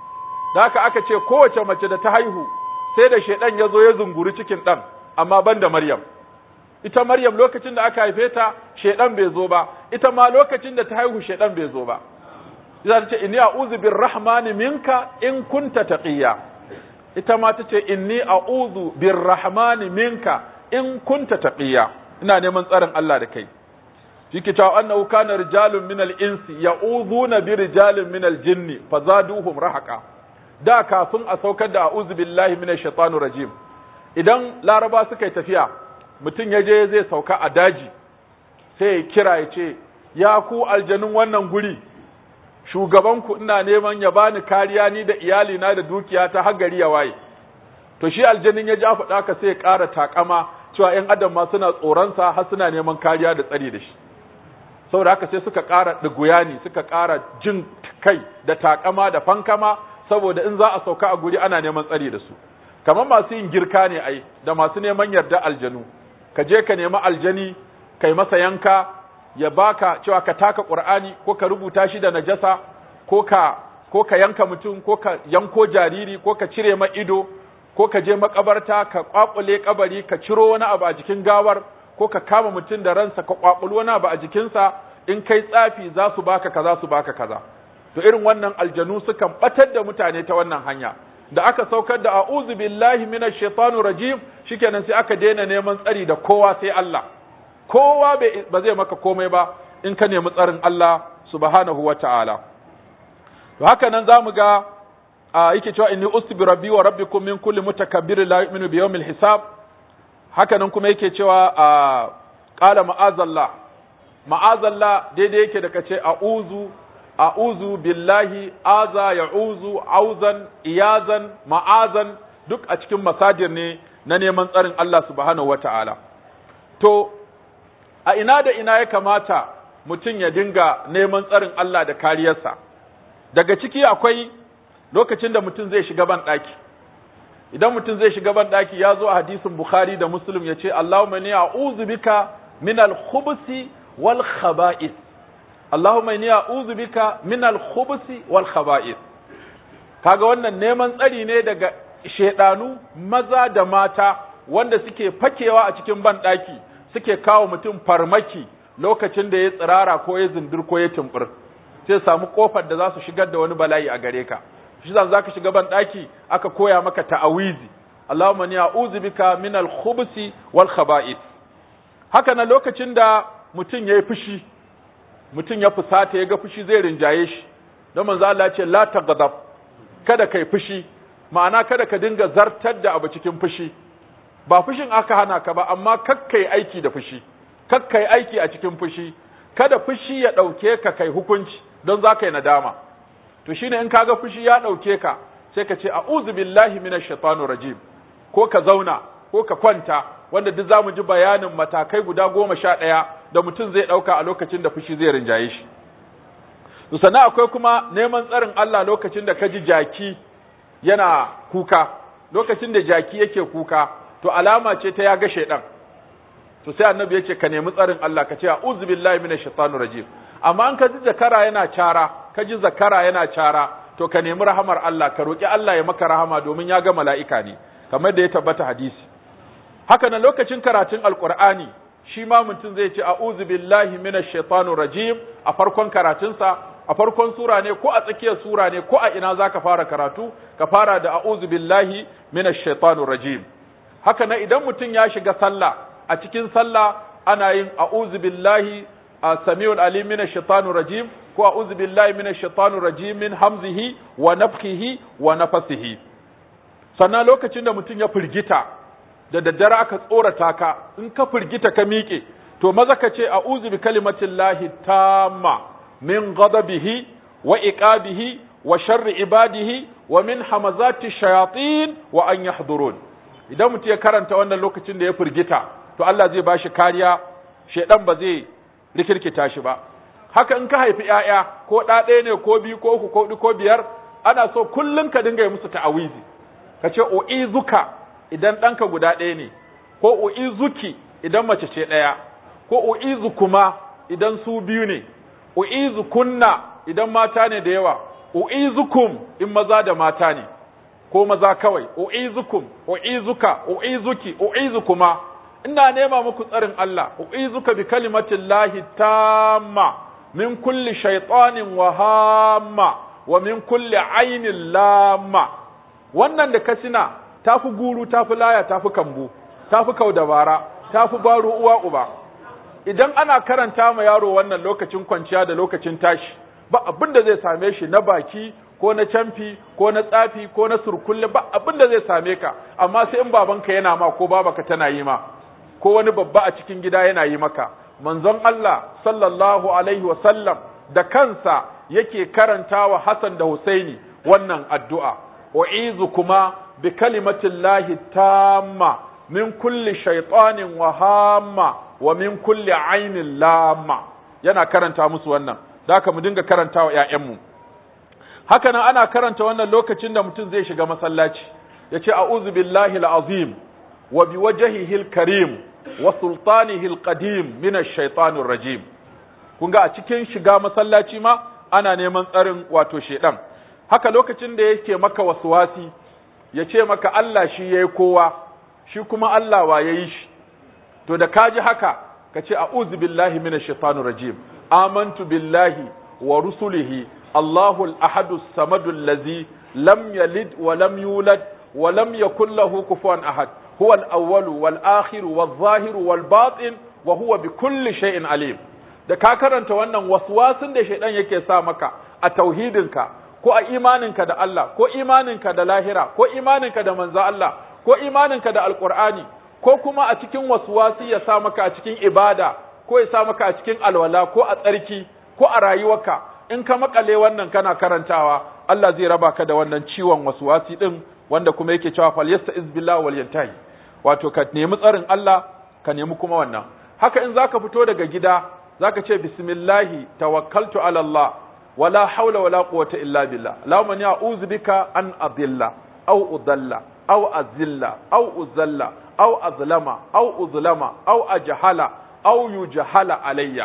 da haka aka ce kowace mace da ta haihu sai da shedan ya zo ya zunguri cikin dan amma banda Maryam ita Maryam lokacin da aka haife ta shedan bai zo ba ita ma lokacin da ta haihu shedan bai zo ba za ta ce inni a'udhu birrahmani minka in kunta taqiya ita ma ta ce inni a'udhu birrahmani minka in kunta taqiya ina neman tsarin Allah da kai shike cewa annahu kana rijalun min al-insi ya'udhuna bi rijalin min al-jinni fazaduhum rahaqa da kafin a saukar da a'udhu billahi minash shaitanir rajim idan laraba suka yi tafiya mutum ya je zai sauka a daji sai ya kira ya ce ya ku aljanun wannan guri shugabanku ina neman ya bani kariya ni da iyalina da dukiya ta har gari ya waye to shi aljanin ya ja faɗa ka sai ya ƙara takama cewa ‘yan adam ma suna tsoronsa har suna neman kariya da tsari da shi saboda haka sai suka ƙara ɗiguyani suka ƙara jin kai da takama da fankama saboda in za a sauka a guri ana neman tsari da su kamar masu yin girka ne ai da masu neman yarda aljanu ka je ka nemi aljani kai masa yanka ya baka cewa ka taka qur'ani ko ka rubuta shi da najasa ko ka ko ka yanka mutum ko ka yanko jariri ko ka cire ma ido ko ka je makabarta ka kwakule kabari ka ciro wani abu a jikin gawar ko ka kama mutum da ransa ka kwakulu wani abu a jikinsa in kai tsafi za su baka kaza su baka kaza to irin wannan aljanu sukan batar da mutane ta wannan hanya da aka saukar da a'udhu billahi minash shaitanir rajim shikenan sai aka daina neman tsari da kowa sai Allah kowa ba zai maka komai ba in ka nemi tsarin Allah subhanahu wata'ala to haka nan zamu ga yake cewa inni usbi rabbi wa rabbikum min kulli mutakabbirin la yu'minu bi yawmil hisab haka nan kuma yake cewa qala ma'azallah ma'azallah daidai yake da kace a'udhu a'udhu billahi aza ya'uzu auzan iyazan ma'azan duk a cikin masadir ne na neman tsarin Allah subhanahu wata'ala to a ina da ina ya kamata mutum ya dinga neman tsarin Allah da kariyarsa daga ciki akwai lokacin da mutum zai shiga ban ɗaki idan mutum zai shiga ban ɗaki ya zo a hadisin Bukhari da Muslim ya ce Allahumma ni a'udhu bika min al-khubusi wal khaba'is Allahumma inni a'udhu bika min al-khubusi wal khaba'ith kaga wannan neman tsari ne daga shedanu maza da mata wanda suke fakewa a cikin banɗaki suke kawo mutum farmaki lokacin da ya tsirara ko ya zindir ko ya tumbur sai samu kofar da za su shigar da wani bala'i a gare ka shi zan zaka shiga banɗaki aka koya maka ta'awizi Allahumma inni a'udhu bika min al-khubusi wal khaba'ith haka na lokacin da mutum yayi fushi mutum ya fusata ya ga fushi zai rinjaye shi don manzo Allah ya ce la taghdab kada kai fushi ma'ana kada ka dinga zartar da abu cikin fushi ba fushin aka hana ka ba amma kakkai aiki da fushi kakkai aiki a cikin fushi kada fushi ya dauke ka kai hukunci don za ka yi nadama to shine in kaga fushi ya dauke ka sai ka ce a'udhu billahi minash shaitanir rajim ko ka zauna ko ka kwanta wanda duk zamu ji bayanin matakai guda goma sha ɗaya da mutum zai ɗauka a lokacin da fushi zai rinjaye shi. sannan akwai kuma neman tsarin Allah lokacin da ka ji jaki yana kuka, lokacin da jaki yake kuka, to alama ce ta ya ga shaiɗan. To sai annabi ya ce ka nemi tsarin Allah ka ce a uzu billahi minash shaitanir rajim. Amma an ka ji zakara yana cara, ka ji zakara yana cara, to ka nemi rahamar Allah, ka roƙi Allah ya maka rahama domin ya ga mala'ika ne, kamar da ya tabbata hadisi. haka nan lokacin karatun alkur'ani shi ma mutum zai ce a'udhu billahi minash shaitanir rajim a farkon karatunsa a farkon sura ne ko a tsakiyar sura ne ko a ina zaka fara karatu ka fara da a'udhu billahi minash shaitanir rajim haka nan idan mutum ya shiga sallah a cikin sallah ana yin a'udhu billahi samiul alim minash shaitanir rajim ko a'udhu billahi minash shaitanir rajim min hamzihi wa nafthihi wa nafasihi sannan lokacin da mutum ya firgita da daddare aka tsorata ka in ka firgita ka miƙe to maza ka ce a'udhu bi kalimatin lahi tamma min ghadabihi wa iqabihi wa sharri ibadihi wa min hamazati shayatin wa an yahdurun idan mutum ya karanta wannan lokacin da ya firgita to Allah zai bashi kariya shedan ba zai rikirkita shi ba haka in ka haifi ƴaƴa ko ɗa ɗaya ne ko biyu ko uku ko huɗu ko biyar ana so kullum ka dinga yi musu ta'awizi ka ce u'izuka idan ɗanka guda ɗaya ne ko u'izuki idan mace ce ɗaya ko u'izu kuma idan su biyu ne u'izu kunna idan mata ne da yawa u'izukum in maza da mata ne ko maza kawai u'izukum u'izuka u'izuki u'izukuma ina nema muku tsarin Allah u'izuka bi kalimatin lahi tamma min kulli shaytanin wa hamma wa min kulli ainin lamma wannan da kasina tafi guru tafi laya tafi kambu tafi kaudabara tafi baro uwa uba idan ana karanta ma yaro wannan lokacin kwanciya da lokacin tashi ba abin da zai same shi na baki ko na camfi ko na tsafi ko na surkulle ba abin da zai same ka amma sai in babanka yana ma ko babaka tana yi ma ko wani babba a cikin gida yana yi maka manzon Allah sallallahu alaihi wa sallam da kansa yake karantawa Hassan da Husaini wannan addu'a u'izu kuma bi kalimatillahi tamma min kulli shaytanin wa hamma wa min kulli ainin lamma yana karanta musu wannan da haka mu dinga karanta wa ƴaƴanmu haka nan ana karanta wannan lokacin da mutum zai shiga masallaci yace a'udhu billahi al-azim wa biwajhihi al-karim wa sultanihi al-qadim min ash-shaytanir rajim kun ga a cikin shiga masallaci ma ana neman tsarin wato shedan haka lokacin da yake maka waswasi ya ce maka Allah shi yayi kowa shi kuma Allah wa yayi shi to da kaji haka ka ce a'udhu billahi minash shaitanir rajim amantu billahi wa rusulihi Allahu al-ahadu as-samadu allazi lam yalid wa lam yulad wa lam yakul lahu kufuwan ahad huwa al-awwal wal akhir wal zahir wal batin wa huwa bi kulli shay'in alim da ka karanta wannan waswasin da shaidan yake sa maka a tauhidinka ko a imaninka da Allah ko imaninka da lahira ko imaninka da manzo Allah ko imaninka da alqur'ani ko kuma a cikin waswasi ya sa maka a cikin ibada ko ya sa maka a cikin alwala ko a tsarki ko a rayuwarka in ka makale wannan kana karantawa Allah zai raba ka da wannan ciwon waswasi din wanda kuma yake cewa fal yasta'iz billahi wal yantahi wato ka nemi tsarin Allah ka nemi kuma wannan haka in zaka fito daga gida zaka ce bismillahi tawakkaltu ala Allah wala haula wala quwwata illa billah Allahumma inni a'udhu bika an adilla aw udalla aw azilla aw uzalla aw azlama aw uzlama aw ajhala aw yujhala alayya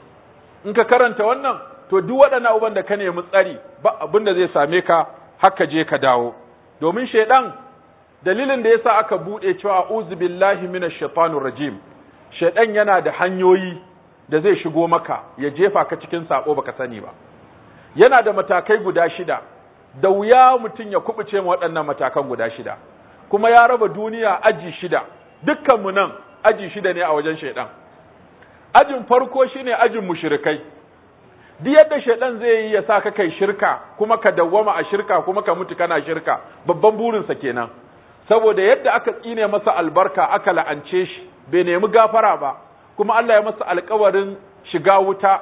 in ka karanta wannan to duk waɗannan abubuwan da ka nemi tsari ba abin da zai same ka haka je ka dawo domin shaidan dalilin da yasa aka bude cewa a'udhu billahi minash shaitanir rajim shaidan yana da hanyoyi da zai shigo maka ya jefa ka cikin sako baka sani ba yana da matakai guda shida da wuya mutum ya kubuce ma waɗannan matakan guda shida kuma ya raba duniya aji shida dukkanmu nan aji shida ne a wajen shaidan ajin farko shine ajin mushrikai duk yadda shaidan zai yi ya sa ka kai shirka kuma ka dawwama a shirka kuma ka mutu kana shirka babban burinsa kenan saboda yadda aka tsine masa albarka aka la'ance shi bai nemi gafara ba kuma Allah ya masa alkawarin shiga wuta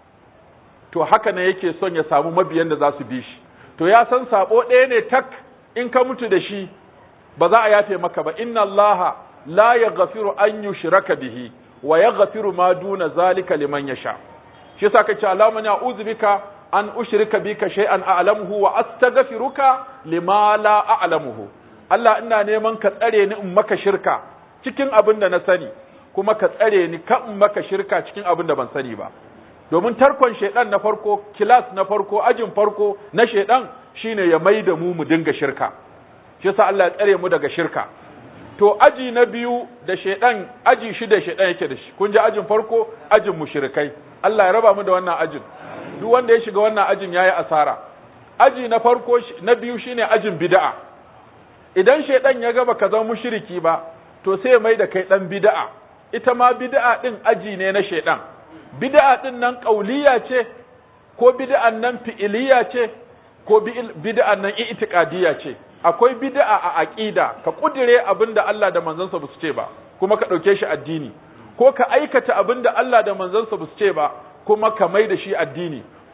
to haka ne yake son ya samu mabiyan da za su bi shi to ya san sabo ɗaya ne tak in ka mutu da shi ba za a yafe maka ba inna allaha la yaghfiru an yushraka bihi wa yaghfiru ma duna zalika liman yasha shi yasa kace Allahumma a'udhu bika an ushrika bika shay'an a'lamuhu wa astaghfiruka lima la a'lamuhu Allah ina neman ka tsare ni in maka shirka cikin abin da na sani kuma ka tsare ni ka in maka shirka cikin abin da ban sani ba domin tarkon shaidan na farko kilas na farko ajin farko na shaidan shine ya mai da mu mu dinga shirka shi yasa Allah ya tsare mu daga shirka to aji na biyu da shaidan aji shida shaidan yake da shi kun ji ajin farko ajin mushrikai Allah ya raba mu da wannan ajin duk wanda ya shiga wannan ajin yayi asara aji na farko na biyu shine ajin bid'a idan shaidan ya ga baka zama mushriki ba to sai mai da kai dan bid'a ita ma bid'a din aji ne na shaidan bid'a din nan ƙauliya ce ko bid'an nan fi'iliya ce ko bid'an nan i'tiqadiyya ce akwai bid'a a aqida ka kudire abinda Allah da manzansa ba su ce ba kuma ka dauke shi addini ko ka aikata abinda Allah da manzansa ba su ce ba kuma ka mai da shi addini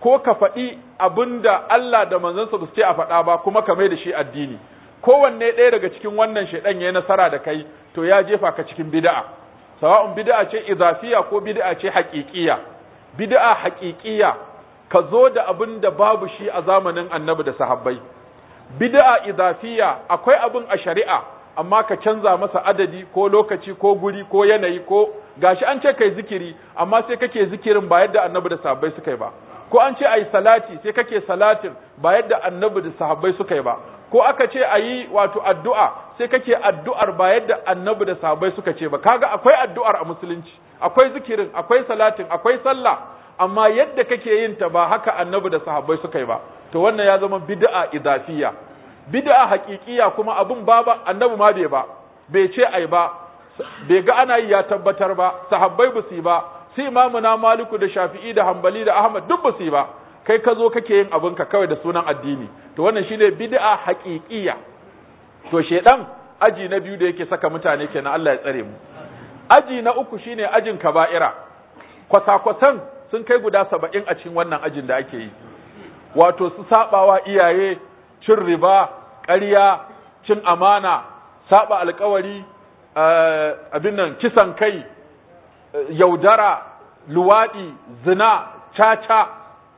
ko ka faɗi abinda Allah da manzansa ba su ce a faɗa ba kuma ka mai da shi addini kowanne ɗaya daga cikin wannan shaidan ya yi nasara da kai to ya jefa ka cikin bid'a sawa'un bid'a ce izafiya ko bid'a ce haƙiƙiya bid'a haƙiƙiya ka zo da abin da babu shi a zamanin annabi da sahabbai bid'a izafiya akwai abin a shari'a amma ka canza masa adadi ko lokaci ko guri ko yanayi ko gashi an ce kai zikiri amma sai kake zikirin ba yadda annabi da sahabbai suka yi ba ko an ce ayi salati sai kake salatin ba yadda annabi da sahabbai suka yi ba ko aka ce ayi wato addu'a sai kake addu'ar ba yadda annabi da sahabbai suka ce ba kaga akwai addu'ar a musulunci akwai zikirin akwai salatin akwai sallah amma yadda kake yin ta ba haka annabi da sahabbai suka yi ba to wannan ya zama bid'a idafiya bid'a haƙiƙiya kuma abun ba ba annabi ma bai ba bai ce ai ba bai ga ana yi ya tabbatar ba sahabbai ba su yi ba su imamu na maliku da shafi'i da hambali da ahmad duk ba su yi ba kai ka zo kake yin abinka kawai da sunan addini to wannan shine bid'a haƙiƙiya to shedan aji na biyu da yake saka mutane kenan Allah ya tsare mu aji na uku shine ajin kaba'ira kwasa-kwasan sun kai guda saba'in a cikin wannan ajin da ake yi wato su sabawa iyaye cin riba ƙarya cin amana saba alkawari abin nan kisan kai yaudara luwaɗi zina caca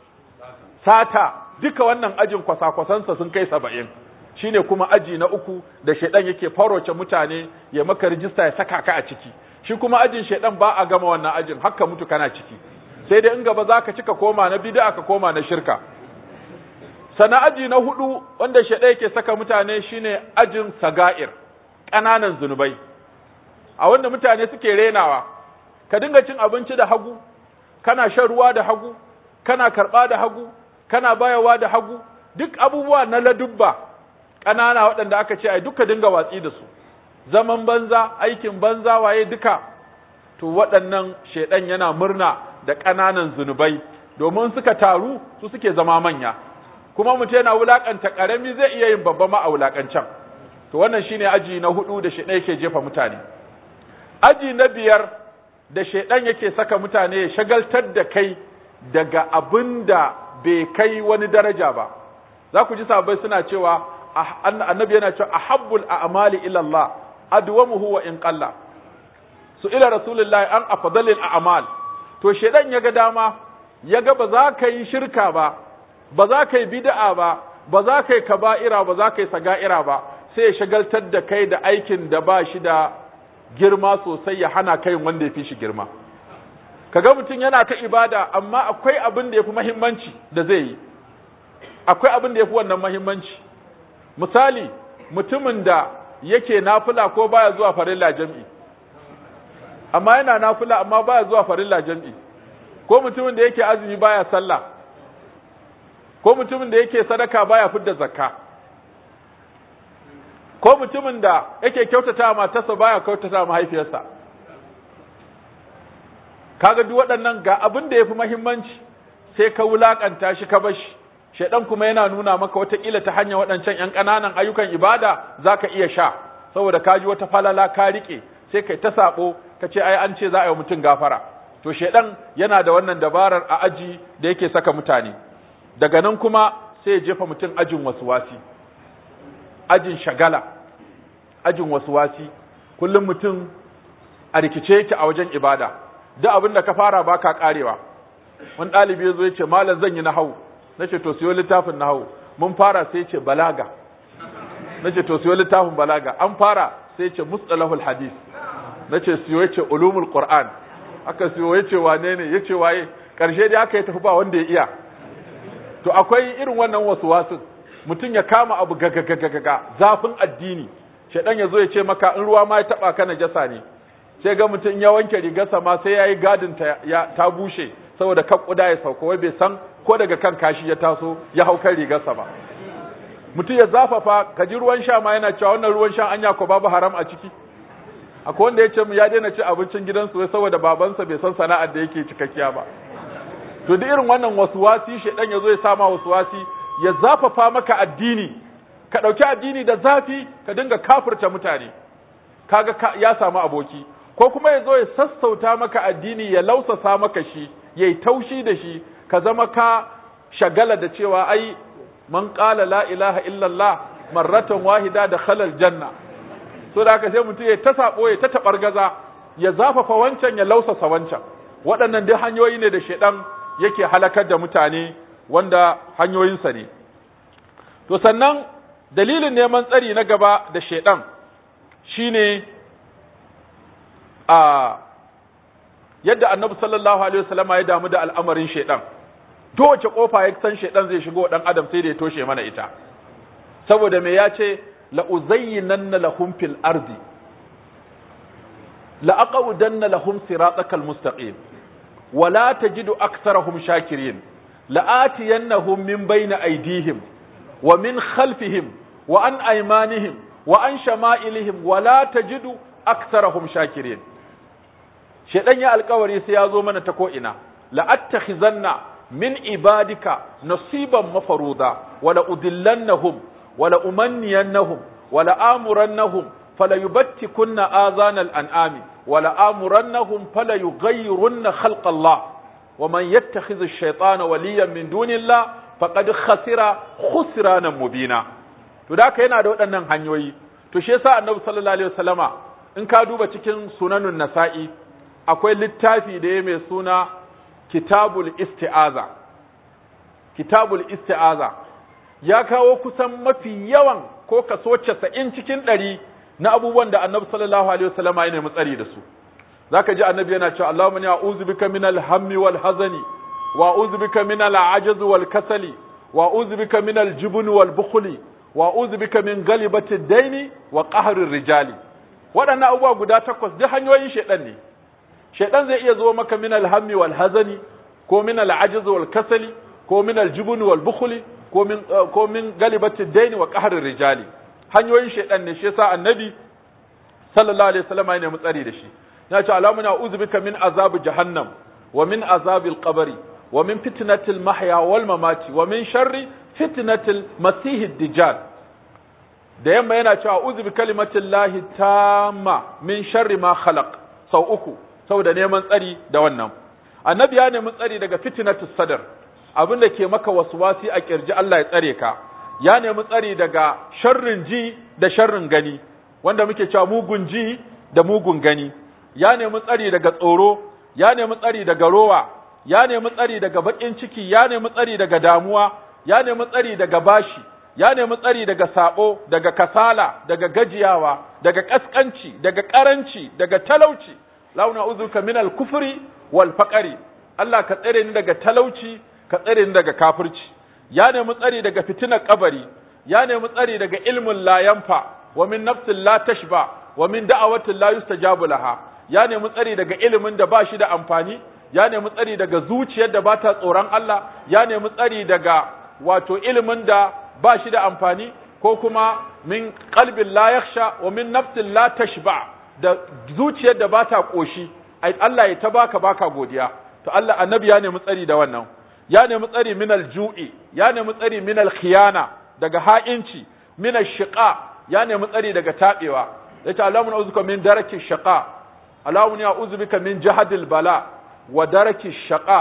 sata duka wannan ajin kwasa-kwasansa sun kai saba'in shine kuma aji na uku da shaidan yake faroce mutane ya maka rijista ya saka ka a ciki shi kuma ajin shaidan ba a gama wannan ajin haka mutu kana ciki sai dai in gaba za ka cika koma na bid'a ka koma na shirka sana aji na hudu wanda shaidan yake saka mutane shine ajin saga'ir ƙananan zunubai a wanda mutane suke renawa ka dinga cin abinci da hagu kana shan ruwa da hagu kana karɓa da hagu kana bayawa da hagu duk abubuwa na ladubba ƙanana waɗanda aka ce ai duka dinga watsi da su zaman banza aikin banza waye duka to waɗannan shaidan yana murna da ƙananan zunubai domin suka taru su suke zama manya kuma mutum yana wulakanta ƙarami zai iya yin babba ma a wulakancan to wannan shine aji na hudu da shaidan yake jefa mutane aji na biyar da shaidan yake saka mutane ya shagaltar da kai daga abin da bai kai wani daraja ba za ku ji sabai suna cewa annabi yana cewa ahabbul a'mali ila Allah adwamuhu wa in qalla su ila rasulullahi an afdalil a'mal to shedan yaga dama yaga ba za ka yi shirka ba ba za ka yi bid'a ba ba za ka yi kaba'ira ba za ka yi saga'ira ba sai ya shagaltar da kai da aikin da ba shi da girma sosai ya hana kai wanda ya fi shi girma kaga mutum yana ta ibada amma akwai abin da ya fi muhimmanci da zai yi akwai abin da ya fi wannan muhimmanci misali mutumin da yake nafila ko baya zuwa farilla jam'i amma yana nafila amma baya zuwa farilla jam'i ko mutumin da yake azumi baya sallah ko mutumin da yake sadaka baya fidda zakka ko mutumin da yake kyautata matarsa baya kyautata mahaifiyarsa kaga duk waɗannan ga abin da yafi muhimmanci sai ka wulakanta shi ka bashi shaidan kuma yana nuna maka wataƙila ta hanyar waɗancan ‘yan ƙananan ayyukan ibada za ka iya sha saboda ka ji wata falala ka riƙe sai kai ta saɓo ka ce ai an ce za a yi mutum gafara to shaidan yana da wannan dabarar a aji da yake saka mutane daga nan kuma sai ya jefa mutum ajin wasuwasi ajin shagala ajin wasuwasi kullum mutum a rikice yake a wajen ibada duk abin da ka fara baka karewa wani ɗalibi ya zo ya ce malam zan yi na hau na ce to siyo littafin nahawu mun fara sai ce balaga na ce to siyo littafin balaga an fara sai ce mustalahul hadis na ce siyo ya ce ulumul qur'an aka siyo ya ce wane ne ya ce waye karshe dai aka yi tafi ba wanda ya iya to akwai irin wannan wasu wasun mutum ya kama abu gagagagaga zafin addini shaidan ya zo ya ce maka in ruwa ma ya taba ka najasa ne sai ga mutum ya wanke rigarsa ma sai yayi gadin ta ta bushe saboda kan kuda ya sauka wai bai san ko daga kan kashi ya taso ya hau kan rigarsa ba mutum ya zafafa ka ji ruwan sha ma yana cewa wannan ruwan sha anya ko babu haram a ciki akwai wanda ya ce mu ya daina ci abincin gidansu wai saboda babansa bai san sana'ar da yake cikakkiya ba to duk irin wannan wasuwasi shedan ya zo ya sama wasuwasi ya zafafa maka addini ka dauki addini da zafi ka dinga kafirta mutane kaga ka, ya samu aboki ko kuma ya zo ya sassauta maka addini ya lausasa maka shi yayi taushi da shi ka zama ka shagala da cewa ai man qala la ilaha illallah marratan wahida da khalal janna so da haka sai mutum ya ta sabo ya ta tabargaza ya zafafa wancan ya lausasa wancan waɗannan dai hanyoyi ne da shedan yake halakar da mutane wanda hanyoyinsa ne to sannan dalilin neman tsari na gaba da shedan shine a yadda annabi sallallahu alaihi wasallama ya damu da al'amarin shedan dowace kofa ya san shedan zai shigo dan adam sai da ya toshe mana ita saboda me ya ce la uzayyinanna lahum fil ardi la aqudanna lahum siratakal mustaqim wa la tajidu aktharahum shakirin la atiyannahum min bayni aydihim wa min khalfihim wa an aymanihim wa an shama'ilihim wa la tajidu aktharahum shakirin shedan ya alkawari sai ya zo mana ta ko ina la attakhizanna min ibadika nasiban mafaruda wala udillannahum wala umanniyannahum wala amurannahum fala yubattikunna azanal an'ami wala amurannahum fala yughayyirunna khalqa Allah ومن يتخذ الشيطان وليا من دون الله فقد خسر خسرانا مبينا to da haka yana da waɗannan hanyoyi to shi yasa annabi sallallahu alaihi wasallama in ka duba cikin sunanun nasa'i akwai littafi da ya mai suna kitabul isti'aza kitabul isti'aza ya kawo kusan mafi yawan ko kaso 90 cikin ɗari na abubuwan da annabi sallallahu alaihi wasallama ya nemi tsari da su zaka ji annabi yana cewa Allahumma inni a'udhu bika min al-hammi wal hazani wa a'udhu bika min al-'ajzi wal kasali wa a'udhu bika min al-jubni wal bukhli wa a'udhu bika min ghalibati ad-daini wa qahri ar-rijali waɗannan abubuwa guda takwas duk hanyoyin shedan ne shedan zai iya zo maka min al-hammi wal hazani ko min al-'ajzi wal kasali ko min al-jubni wal bukhli ko min ko min ghalibati ad-daini wa qahri ar-rijali hanyoyin shedan ne shi yasa annabi sallallahu alaihi wasallam ya nemi tsari da shi ya ce alamu na uzubika min azabi jahannam wa min azabil qabri wa min fitnatil mahya wal mamati wa min sharri fitnatil masih dajjal da yamma yana cewa uzubi kalimatin lahi tamma min sharri ma khalaq sau uku saboda neman tsari da wannan annabi ya nemi tsari daga fitnatus sadar abin da ke maka waswasi a kirji Allah ya tsare ka ya nemi tsari daga sharrin ji da sharrin gani wanda muke cewa mugun ji da mugun gani ya nemi tsari daga tsoro, ya nemi tsari daga rowa, ya nemi tsari daga baƙin ciki, ya nemi tsari daga damuwa, ya nemi tsari daga bashi, ya nemi tsari daga sabo, daga kasala, daga gajiyawa, daga ƙasƙanci, daga ƙaranci, daga talauci. Launa uzuka min al-kufri wal faqari. Allah ka tsare ni daga talauci, ka tsare ni daga kafirci. Ya nemi tsari daga fitinar kabari, ya nemi tsari daga ilmin la yanfa, wa min nafsin la tashba, wa min da'awatin la yustajabu laha. ya nemi tsari daga ilimin da ba shi da amfani ya nemi tsari daga zuciyar da ba ta tsoron Allah ya nemi tsari daga wato ilimin da ba shi da amfani ko kuma min qalbin la yakhsha wa min nafsin la tashba da zuciyar da ba ta koshi ai Allah ya ta baka baka godiya to Allah annabi ya nemi tsari da wannan ya nemi tsari min al-ju'i ya nemi tsari min al-khiyana daga ha'inci min al-shiqa ya nemi tsari daga tabewa yace Allahumma uzuka min daraki shaqa اللهم أعوذ بك من جهد البلاء ودرك الشقاء